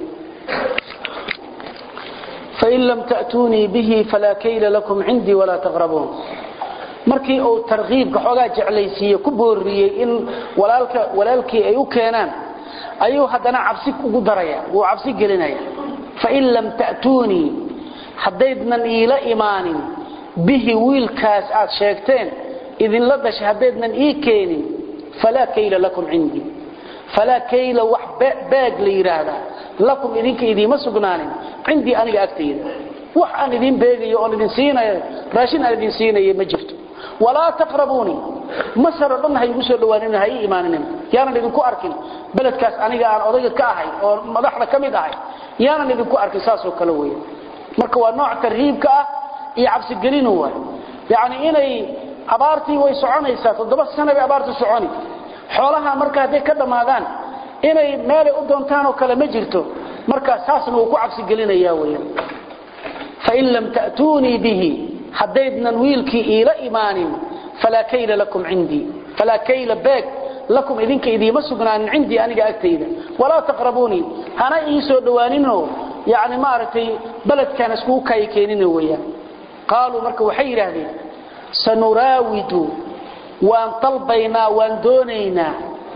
fain lam ta'tuunii bihi falaa kayla lakum cindii walaa taqrabuun markii uu tarkiibka xoogaa jeclaysiiye ku booriyey in walaalkii ay u keenaan ayuu haddana cabsi ugu daraya wuu cabsi gelinaya fain lam ta'tuunii haddaydnan iila imaanin bihi wiilkaas aad sheegteen idinla dhashay haddaydnan ii keenin falaa kayla lakum cindii falaa kayla wax baag la yidhaahdaa lakum idinka idiima sugnaanin cindii aniga agtayda wax aan idin beegayo oon idin siinayo raashin aan idin siinayo ma jirto walaa taqrabuunii masar oo dhan ha igu soo dhawaanin ha ii imaanin yaanan idinku arkin beledkaas aniga aan odayga ka ahay oo madaxda ka mid ahay yaanan idinku arkin saasoo kale weya marka waa nooc tarhiibka ah iyo cabsigelinu waay yacni inay abaartii way soconaysaa toddoba sana bay abaartu soconi xoolaha marka hadday ka dhammaadaan inay meelay u doontaan oo kale ma jirto marka saasna wuu ku cabsigelinaya weya fain lam ta'tuunii bihi haddaydnan wiilkii iila imaanin falaa kayla lakum cindii falaa kayla beeg lakum idinka idiima sugnaanin cindii aniga agtayda walaa taqrabuunii hana ii soo dhowaaninoo yani maaragtay beledkaan iskugu kaayi keenina weyaan qaaluu marka waxay yidhaahdeen sanuraawidu waan dalbaynaa waan doonaynaa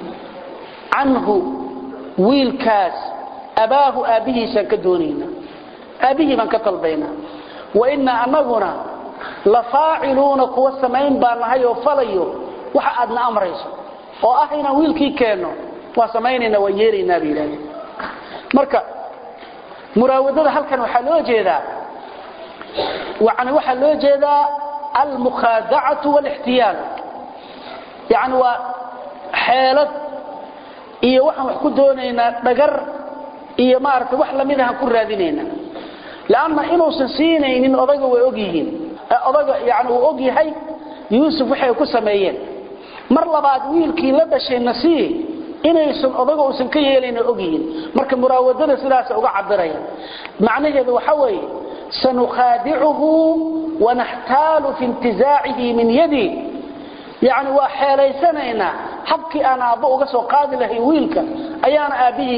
canhu wiilkaas abaahu aabbihiisaan ka doonaynaa aabbihii baan ka dalbaynaa wainaa anaguna la faaciluuna kuwa samayn baa nahay oo falayo waxa aadna amrayso oo ah inaan wiilkii keenno waa samaynayna waan yeelaynaa bay yidhahdeen marka muraawadada halkan waxaa loo jeedaa yani waxaa loo jeedaa almukhaadacatu wاlاxtiyaal yani waa xeelad iyo waxaan wax ku doonaynaa dhagar iyo maaragtay wax lamidahaan ku raadinaynaa lanna inuusan siinaynin odaga way og yihiin odaga yani uu og yahay yuusuf waxay ku sameeyeen mar labaad wiilkii la dhashay nasii inaysan odaga uusan ka yeelayna og yihiin marka muraawadada sidaasa uga cabiraya macnaheedu waxa weeye sanukhaadicuhu wanaxtaalu fi intizaacihi min yadi yani waa xeelaysanaynaa habkii aan aabbo uga soo qaadi lahayn wiilka ayaana aabbihii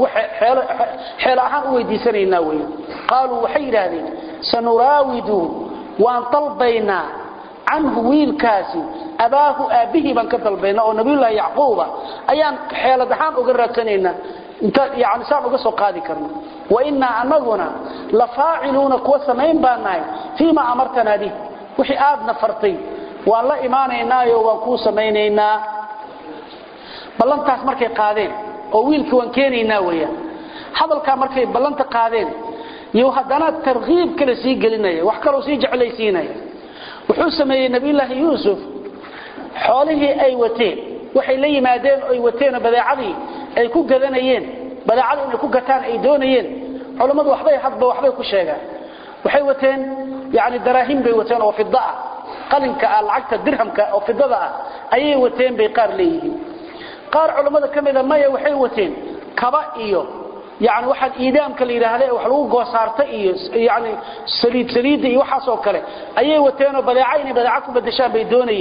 xeel ahaan u weydiisanaynaa wey qaaluu waxay yidhaahdeen sanuraawidu waan dalbaynaa canhu wiilkaasi abaahu aabbihii baan ka dalbaynaa oo nabiyullaahi yacquuba ayaan xeelad ahaan uga raadsanaynaa yani saan uga soo qaadi karno wainaa anaguna la faaciluuna kuwa samayn baan nahay fii ma amartanaa bih wixii aadna fartay waan la imaanaynaayo waan kuu samaynaynaa ballantaas markay qaadeen oo wiilkii waan keenaynaa weyaan hadalkaa markay ballanta qaadeen iyo haddana tarkiib kale sii gelinaya wax kaloo sii jeclaysiinaya wuxuu sameeyey nabiyulaahi yuusuf xoolihii ay wateen waxay la yimaadeen oy wateenoo badeecadii ay ku gadanayeen badeecadii inay ku gataan ay doonayeen culammadu waxbay hadba waxbay ku sheegaan waxay wateen yani daraahim bay wateen oo fida ah qalinka ah lacagta dirhamka oo fidada ah ayay wateen bay qaar leeyihiin qaar culammada ka mida maya waxay wateen kaba iyo yani waxaan iidaamka la yidhaahda wax lagu goosaarta iyo yani saliid saliidda iyo waxaasoo kale ayay wateenoo badeeca inay badeeca ku badashaan bay doonayeen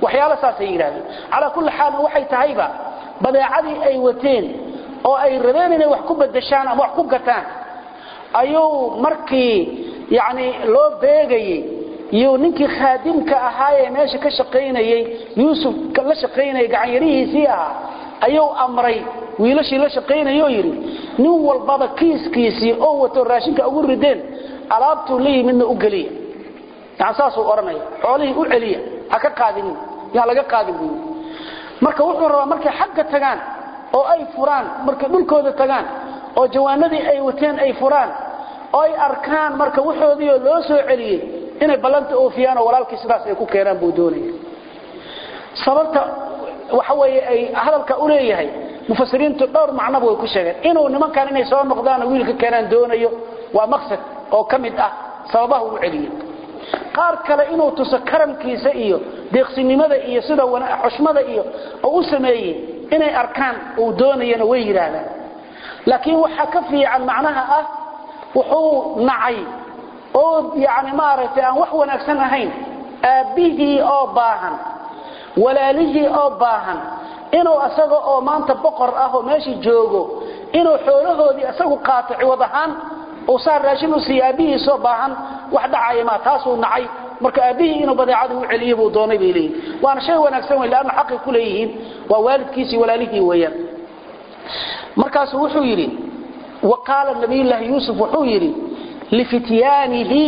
waxyaalo saasay yidhahdeen calaa kulli xaalna waxay tahayba badeecadii ay wateen oo ay rabeen inay wax ku bedeshaan ama wax ku gataan ayuu markii yani loo beegayey iyo ninkii khaadimka ahaayee meesha ka shaqaynayey yuusuf la shaqaynayay gacanyarihiisii ahaa ayuu amray wiilashii la shaqaynayoo yidhi nin walbaba kiiskiisii oo wato raashinka ugu rideen alaabtuu la yimidna u geliya yani saasuu odhanaya xoolihii u celiya ha ka qaadinin yaan laga qaadin buu marka wuxuu rabaa markay xagga tagaan oo ay furaan markay dhulkooda tagaan oo jawaanadii ay wateen ay furaan oo ay arkaan marka waxoodiioo loo soo celiyey inay ballanta oofiyaan oo walaalkii sidaas ay ku keenaan buu doonaya sababta waxa weeye ay hadalka u leeyahay mufasiriintu dhowr macnoba way ku sheegeen inuu nimankan inay soo noqdaan oo wiilka keenaan doonayo waa maqsad oo ka mid ah sababaha uu celiyey qaar kale inuu tuso karamkiisa iyo deeqsinimada iyo sida xushmada iyo oo u sameeyey inay arkaan uu doonayana way yidhaahdaan laakiin waxaa ka fiican macnaha ah wuxuu nacay oo yani maaragtay aan wax wanaagsan ahayn aabbihii oo baahan walaalihii oo baahan inuu asaga oo maanta boqor ah oo meeshii joogo inuu xoolahoodii isagu qaato ciwad ahaan uu saa raashin u siiya aabbihiisoo baahan wax dhacaya ma taasuu nacay marka aabbihii inuu badeecada u celiyo buu doonay bay leeyihin waana shay wanaagsan wey leanna xaqay ku leeyihiin waa waalidkiisii walaalihii weeyaan markaasuu wuxuu yidhi wa qaala nabiyullaahi yuusuf wuxuu yidhi lifityaanihi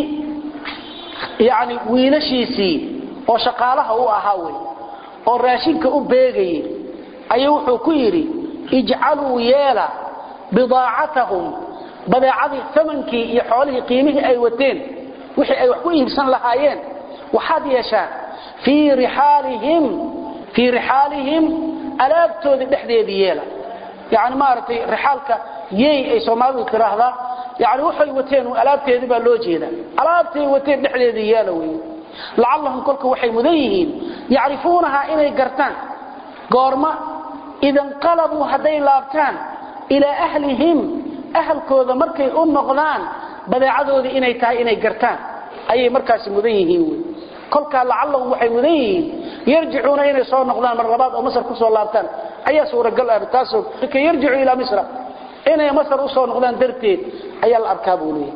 yani wiilashiisii oo shaqaalaha u ahaa wey oo raashinka u beegayey ayuu wuxuu ku yidhi ijcaluu yeela bidaacatahum badeecadii amankii iyo xoolihii qiimihii ay wateen wixii ay wax ku iibsan lahaayeen waxaad yeeshaan fii rixaalihim fii rixaalihim alaabtoodii dhexdeedii yeela yani maaragtay rixaalka yey ay soomaalidu tiraahdaa yani waxay wateen alaabteedii baa loo jeeda alaabtay wateen dhexdeedii yeela wey lacallahum kolka waxay mudan yihiin yacrifuunahaa inay gartaan goorma idanqalabuu hadday laabtaan ilaa ahlihim ahalkooda markay u noqdaan badeecadoodii inay tahay inay gartaan ayay markaasi mudan yihiin wy kolkaa lacallahum waxay mudan yihiin yarjicuuna inay soo noqdaan mar labaad oo masar kusoo laabtaan ayaa suuragal ah taasoo ka yarjicu ilaa misra inay masar usoo noqdaan darteed ayaa la arkaa buu leeyahay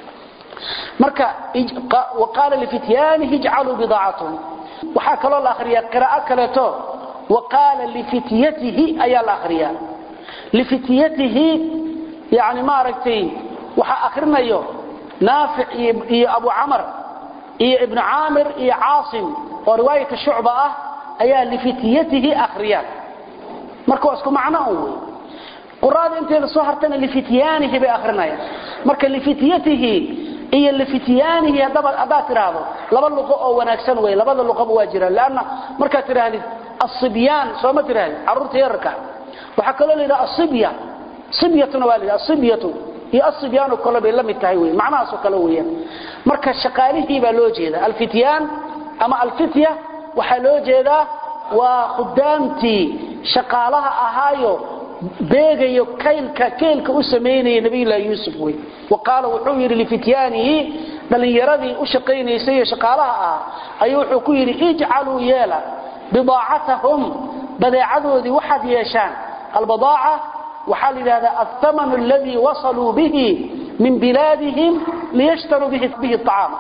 marka waqaala lifityaanihi ijcaluu bidaacatahum waxaa kaloo la akhriyaa qiraa'o kaleeto waqaala lifityatihi ayaa la akhriyaa lifityatihi yani maaragtay waxaa akrinayo naafic iyo abu camar iyo ibnu caamir iyo caasim oo riwaayata shucba ah ayaa lifityatihi akhriyaan marka waa isku macno un wey quraada inteeda soo hartana lifityaanihi bay akrinayaan marka lifityatihi iyo lifityaanihi haddaad tidhaahdo laba luqo oo wanaagsan wey labada luqoba waa jiraan lanna markaad tidhaahdid asibyaan sooma tidhahdid carruurta yararka waxaa kaloo la yidhaha asibya sibyatuna waa la yidhaha asibyatu iyo asibyaanu kale bay la mid tahay wey macnahaasoo kale weeyaan marka shaqaalihii baa loo jeeda alfityaan ama alfitya waxaa loo jeedaa waa khudaamtii shaqaalaha ahaayo beegayo kaylka keylka u samaynaya nabiyullaahi yuusuf wey wa qaala wuxuu yidhi lifityaanihi dhallinyaradii u shaqaynaysay iyo shaqaalaha ah ayuu wuxuu ku yidhi ijcaluu yeela bidaacatahum badeecadoodii waxaad yeeshaan albadaaca waxaa la yidhahdaa althamanu aladii wasaluu bihi min bilaadihim liyashtaruu bihi acaama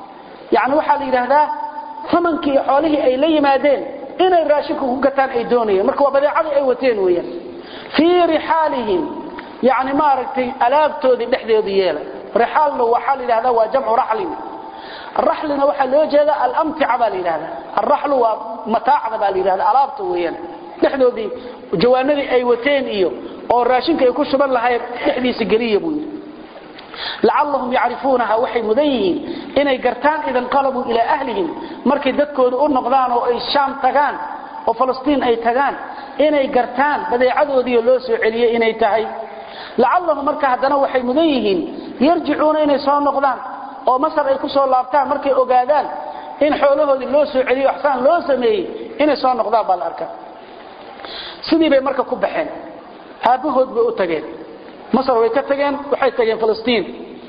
yani waxaa la yidhaahdaa amankii iyo xoolihii ay la yimaadeen inay raashinku ku gataan ay doonayeen marka waa badeecadii ay wateen weeyaan fii rixaalihim yani maaragtay alaabtoodii dhexdeedu yeelay rixaalna waxaa la yidhahdaa waa jamcu raxlin raxlina waxaa loo jeeda alamtica baa la yidhahdaa alraxlu waa mataacda baa la yidhahda alaabta weeyaan dhexdoodii jawaanadii ay wateen iyo oo raashinka ay ku shuban lahayn dhexdiisa geliya buu yidhi lacallahum yacrifuunaha waxay mudan yihiin inay gartaan idan qalabuu ilaa ahlihim markay dadkooda u noqdaan oo ay shaam tagaan oo falastiin ay tagaan inay gartaan badeecadoodiioo loo soo celiyey inay tahay lacallahum marka haddana waxay mudan yihiin yarjicuuna inay soo noqdaan oo masar ay ku soo laabtaan markay ogaadaan in xoolahoodii loo soo celiyo axsaan loo sameeyey inay soo noqdaan baa la arkaa sidii bay marka ku baxeen aabbahood bay u tageen masar way ka tageen waxay tageen falastiin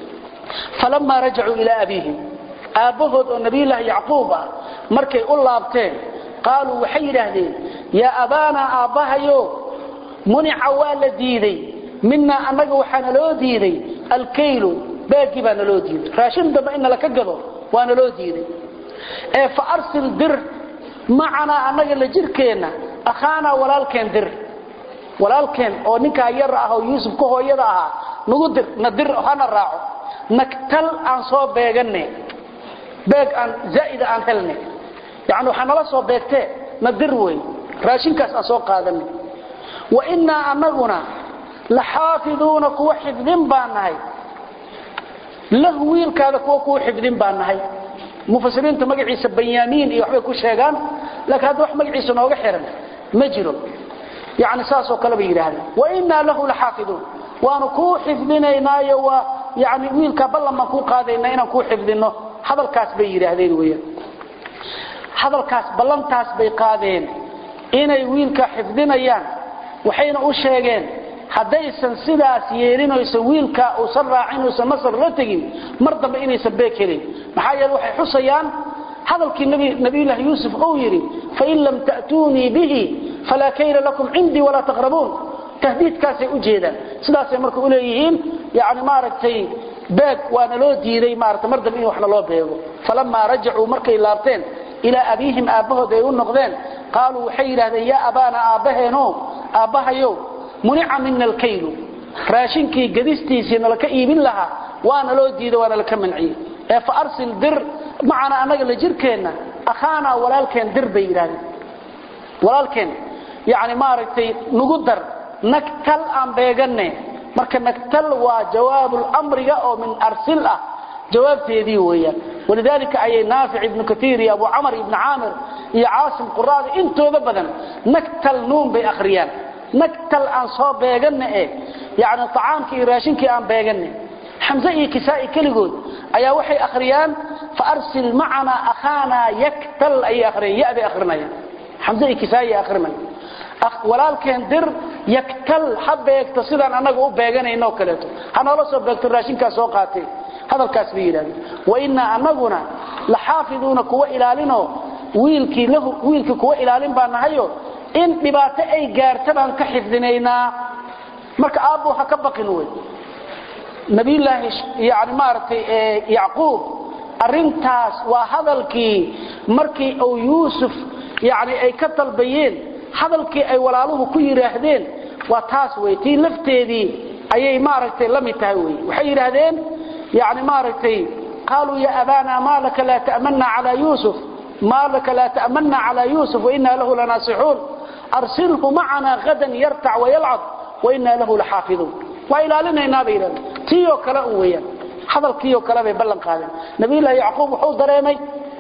falamaa rajacuu ilaa abiihim aabbahood oo nabiyullaahi yacquub ah markay u laabteen qaaluu waxay yidhaahdeen yaa abaanaa aabbahayo munica waa la diiday minaa annaga waxaa naloo diiday alkaylu baagii baa naloo diiday raashin dambe in nala ka gado waa naloo diiday ee fa arsil dir macanaa annaga la jirkeenna akhaanaa walaalkeen dir walaalkeen oo ninkaa yar ah oo yuusuf ka hooyada ahaa nagu dir na dir hana raaco nagtal aan soo beeganne beeg aan zaa'ida aan helne yacni waxaa nala soo beegtee na dir wey raashinkaas aan soo qaadanne wa innaa annaguna la xaafiduuna kuwa xifdin baan nahay lahu wiilkaada kuwa kuwa xifdin baan nahay mufasiriinta magaciisa banyaamiin iyo waxbay ku sheegaan laakiin hadda wax magaciisa nooga xiran ma jiro yani saasoo kale bay yidhaahdeen wainaa lahu laxaafiduun waanu kuu xifdinaynaayo waa yani wiilkaa ballan baan kuu qaadaynaa inaan kuu xifdino hadalkaas bay yidhaahdeen weyaan hadalkaas ballantaas bay qaadeen inay wiilka xifdinayaan waxayna u sheegeen haddaysan sidaas yeelin oysan wiilka uusan raacin uusan masar la tegin mar dambe inaysan beeg helin maxaa yeele waxay xusayaan hadalkii nabiyullaahi yuusuf uu yidhi fain lam ta'tuunii bihi falaa kayla lakum cindii walaa taqrabuun tahdiidkaasay u jeedaan sidaasay marka u leeyihiin yani maaragtay beeg waana loo diiday maarata mar dambe in wax naloo beego falamaa rajacuu markay laabteen ilaa abiihim aabbahood ay u noqdeen qaaluu waxay yidhahdeen yaa abaana aabbaheeno aabbahayow munica mina alkaylu raashinkii gadistiisii nalaka iibin lahaa waana loo diiday waana laka manciyey ee fa arsil dir macana annaga la jirkeenna akhaanaa walaalkeen dir bay yidhahdeen walaalkeen yani maaragtay nugu dar nagtal aan beeganne marka nagtal waa jawaabulmriga oo min arsil ah jawaabteedii weeyaan walidaalika ayay naafic ibnu kaiir iyo abu camar ibnu caamir iyo caasim quraada intooda badan nagtal nuun bay akhriyaan nagtal aan soo beeganne eh yani acaamkii iyo raashinkii aan beeganne xamse iyo kisaa'i keligood ayaa waxay akhriyaan fa arsil macanaa akhaanaa yaktal ayay akhriyaan ya bay akhrinayaan xamse iyo kisaa'i akhrinaya walaalkeen dir yaktal ha beegto sidaan annaga u beeganayno oo kaleeto ha noola soo beegto raashinkaas soo qaatay hadalkaas bay yidhahdeen wainaa annaguna la xaafiduuna kuwa ilaalinoo wiilkii lahu wiilkii kuwa ilaalin baa nahayo in dhibaato ay gaarta baan ka xifdinaynaa marka aabbu ha ka baqin wey nabiyullaahi yani maaragtay yacquub arrintaas waa hadalkii markii uu yuusuf yani ay ka dalbayeen hadalkii ay walaaluhu ku yidhaahdeen waa taas wey tii lafteedii ayay maaragtay la mid tahay wey waxay yidhaahdeen yani maaragtay qaaluu ya abaana maa laka laa ta'manna calaa yuusuf maa laka laa ta'manna calaa yuusuf wainaa lahu lanaasixuun arsilhu macana hadan yartac wayalcab wainaa lahu laxaafiduun waa ilaalinaynaa bay yidhahdeen tii oo kale un weeyaan hadalkii oo kale bay ballan qaadeen nabiyullaahi yacquub wuxuu dareemay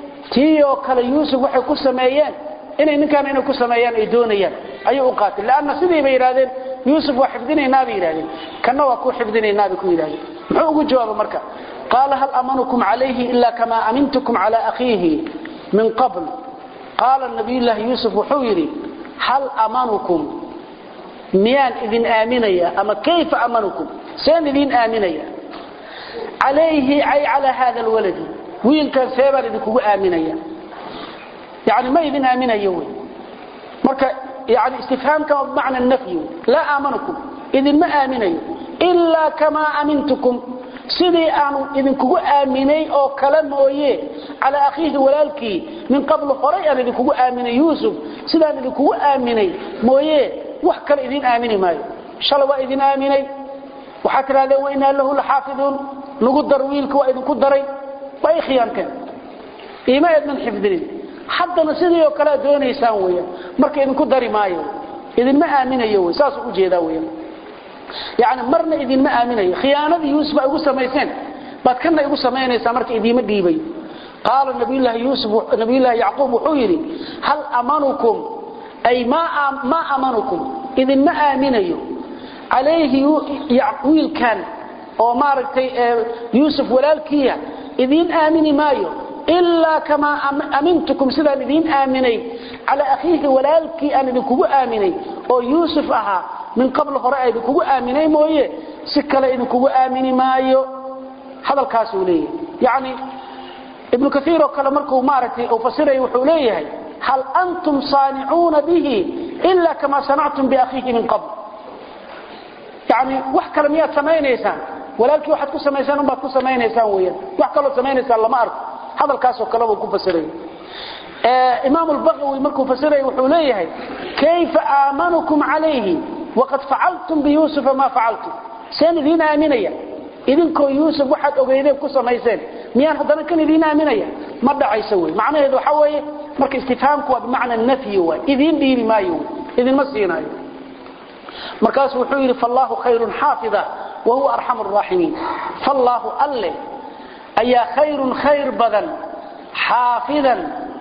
tii oo kale yuusuf waxay ku sameeyeen inay ninkaan inay ku sameeyaan ay doonayaan ayuu u qaatay laanna sidii bay yidhahdeen yuusuf waa xifdinaynaa bay yidhahdeen kanna waa ku xifdinaynaa bay ku yidhahdeen muxuu ugu jawaaba marka qaala hal amanukum calayhi ila kamaa amintukum cala akhiihi min qabl qaala nabiyullaahi yuusuf wuxuu yidhi hal amanukum miyaan idin aaminaya ama kayfa amanukum seen idin aaminaya calayhi ay calaa hada alwaladi wiilkan see baan idinkugu aaminaya yani ma idin aaminayo wy marka yani istifhaamka bimacna nafyi laa aamanukum idinma aaminayo ilaa kamaa amintukum sidii aanu idinkugu aaminay oo kale mooye calaa akhiihi walaalkii min qabl horay aan idinkugu aaminay yuusuf sidaan idinkugu aaminay mooye wax kale idin aamini maayo shalay waa idin aaminay waxaad tidhahdeen wainaa lahu laxaafiduun nagu dar wiilka waa idinku daray waa i khiyaanteen iima eednan xifdinin haddana sidii oo kale ad doonaysaan weeyaan marka idinku dari maayo idinma aaminayo wey saasuu ujeedaa weeyaan yani marna idinma aaminayo khiyaanadii yuusuf ay ugu samayseen baad kana igu samaynaysaa marka idiima dhiibayo qaala nabiyullaahi yuusuf nabiyullaahi yacquub wuxuu yidhi hal amanukum ay maa amanukum idinma aaminayo calayhi wiilkan oo maaragtay yuusuf walaalkiiya idiin aamini maayo ilaa kamaa amintukum sidaan idiin aaminay calaa akhiihi walaalkii aan idinkugu aaminay oo yuusuf ahaa min qabl hore a idinkugu aaminay mooye si kale idinkugu aamini maayo hadalkaasuu leeyahay yani ibnu kaiir oo kale markuu maaragtay uu fasiraya wuxuu leeyahay hal antum saanicuuna bihi ila kama sanactum biakhiihi min qabl yani wax kale miyaad samaynaysaan walaalkii waxaad ku samaysaan unbaad ku samaynaysaan weyaan wax kaloo samaynaysaan lama arko hadalkaasoo kalebuu ku fasiray imaam lbagawi markuu fasiraya wuxuu leeyahay kayfa aamanukum calayhi waqad facaltum biyuusufa maa facaltum seen idiin aaminaya idinkoo yuusuf waxaad ogeydeen ku samayseen miyaan haddana kan idiin aaminaya ma dhacayso wey macnaheedu waxa weeye marka istifhaamku waa bimacna nafyi waay idiin dhiibi maayo idinma siinaayo markaasuu wuxuu yidhi fallaahu khayrun xaafida wa huwa arxamu raaximiin fallaahu alle ayaa khayrun khayr badan xaafidan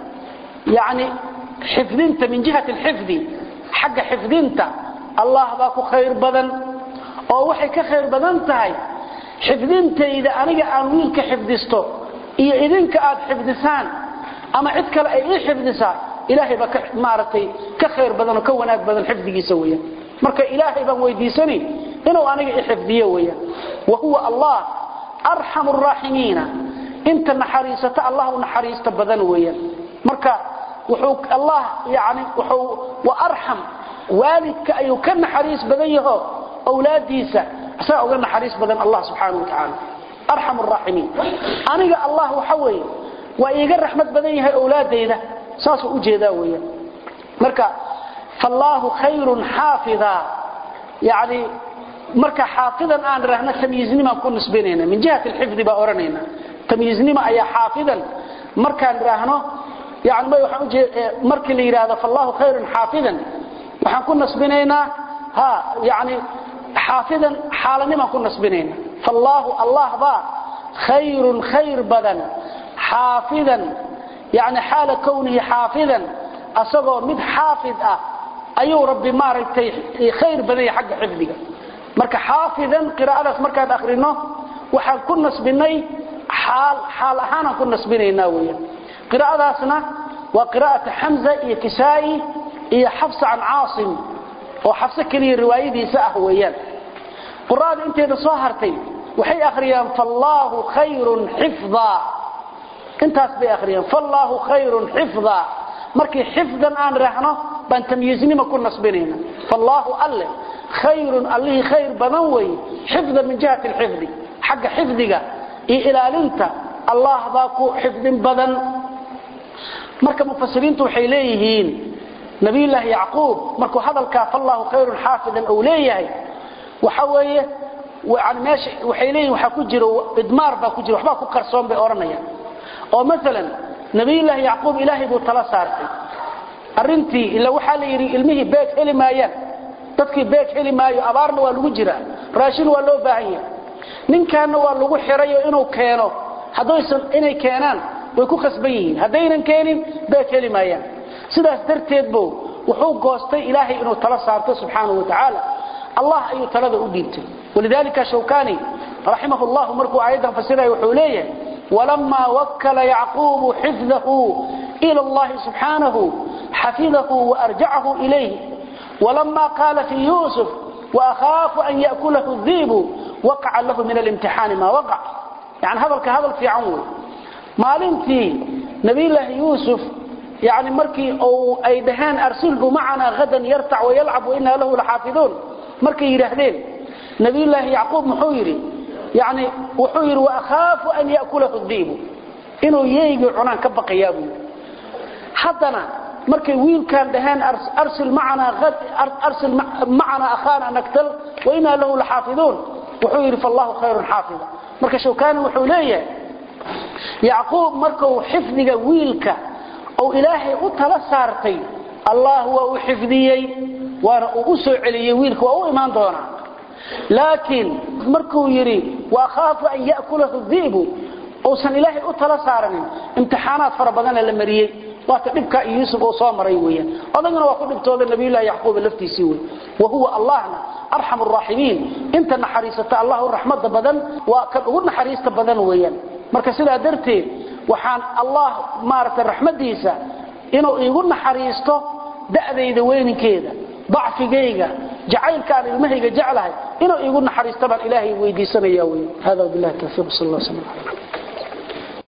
yani xifdinta min jihati alxifdi xagga xifdinta allah baa ku khayr badan oo waxay ka khayr badan tahay xifdintayda aniga aan wiilka xifdisto iyo idinka aad xifdisaan ama cid kale ay ii xifdisaa ilaahay baa maaragtay ka khayr badan oo ka wanaag badan xifdigiisa weeyaan marka ilaahay baan weydiisani inuu aniga i xifdiyo weeyaan wa huwa allah arxamu araaximiina inta naxariisata allah u naxariista badan weeyaan marka wuxuu allah yani wuxuu wa arxam waalidka ayuu ka naxariis badan yaho awlaadiisa asaga uga naxariis badan allah subxaanahu wa tacaala arxam araaximiin aniga allah waxa weeye waa iiga raxmad badan yahay awlaadayda saasuu u jeedaa weeyaan marka fallaahu khayrun xaafida yani marka xaafidan aan rahno tamyiiznimaan ku nisbinayna min jihati alxifdi baa odhanayna tamyiiznima ayaa xaafidan markaan raahno yani waxaan ujee markii la yidhaahdo fallaahu khayrun xaafidan waxaan ku nasbinaynaa ha yani xaafidan xaalanimaan ku nasbinayna fallaahu allah baa khayrun khayr badan xaafidan yani xaala kownihi xaafidan asagoo mid xaafid ah ayuu rabbi maaragtay khayr badan yahay xagga xifdiga marka xaafidan qiraa'adaas markaan akhrino waxaan ku nasbinay xaal xaal ahaanaan ku nasbinaynaa weeyaan qiraa'adaasna waa qiraa'ata xamza iyo kisaa'i iyo xafsa can caasim oo xafse keliya riwaayadiisa ah weeyaan quraada inteeda soo hartay waxay akhriyaan fallaahu khayrun xifdaa intaas bay akhriyaan fallaahu khayrun xifdaa markii xifdan aan raahno baan tamyiiznima ku nasbinayna fallaahu alle khayrun allihii khayr badan weeye xifdan min jihati alxifdi xagga xifdiga iyo ilaalinta allah baa ku xifdin badan marka mufasiriintu waxay leeyihiin nabiyullaahi yacquub markuu hadalkaa fallaahu khayrun xaafidan uu leeyahay waxa weeye yani meesha waxay leeyihin waxaa ku jiro idmaar baa ku jira waxbaa ku qarsoon bay odhanayaan oo maalan nabiyullaahi yacquub ilaahay buu tala saartay arrintii ila waxaa la yidhi ilmihii beeg heli maayaan dadkii beeg heli maayo abaarna waa lagu jiraa raashin waa loo baahan yahay ninkaanna waa lagu xirayo inuu keeno haddaysan inay keenaan way ku khasban yihiin haddaynan keenin beeg heli maayaan sidaas darteed buu wuxuu goostay ilaahay inuu tala saarto subxaanahu wa tacaala allah ayuu talada u dhiibtay walidalika shawkani raximah llahu markuu aayaddan fasiraya wuxuu leeyahay walamaa wakala yacquubu xifdahu ila allahi subxaanahu xafidahu waarjacahu ilayh walama qaala fi yusuf waakhaafu an yakulahu diibu waqaca lahu min alimtixaani maa waqac yani hadalka hadal fiican wey maalintii nabiyllaahi yuusuf yani markii ay dhaheen arsilhu macanaa hadan yartac wayalcab wainaa lahu laxaafiduun markay yidhaahdeen nabiyllaahi yacquub muxuu yidhi yani wuxuu yidhi waakhaafu an yakulahu diibu inuu yeygii cunaan ka baqayaa buu yidhi haddana markay wiilkaan dhaheen arsil macanaa akhaana naktal wainaa lahu laxaafiduun wuxuu yidhi fallahu khayrun xaafida marka shawkani wuxuu leeyahay yacquub markuu xifdiga wiilka ou ilaahay u tala saartay allah waa u xifdiyey waana uu u soo celiyey wiilka waa u imaan doonaa laakiin markuu yidhi waakhaafu an yakulahu diibu uusan ilaahay u tala saaranin imtixaanaad fara badana la mariyey waata dhibka iyo yuusuf uu soo maray weeyaan odagana waa ku dhibtooda nabiyullaahi yacquub laftiisii wey wa huwa allahna arxamu araaximiin inta naxariisata allah u raxmada badan waa kan ugu naxariista badan weeyaan marka sidaa darteed waxaan allah maaragtay raxmadiisa inuu iigu naxariisto da'dayda weyninkeeda dacfigayga jacaylkaan ilmahayga jeclahay inuu iigu naxariisto baan ilaahay weydiisanaya wey hada billahi tawfiiq sal allah sala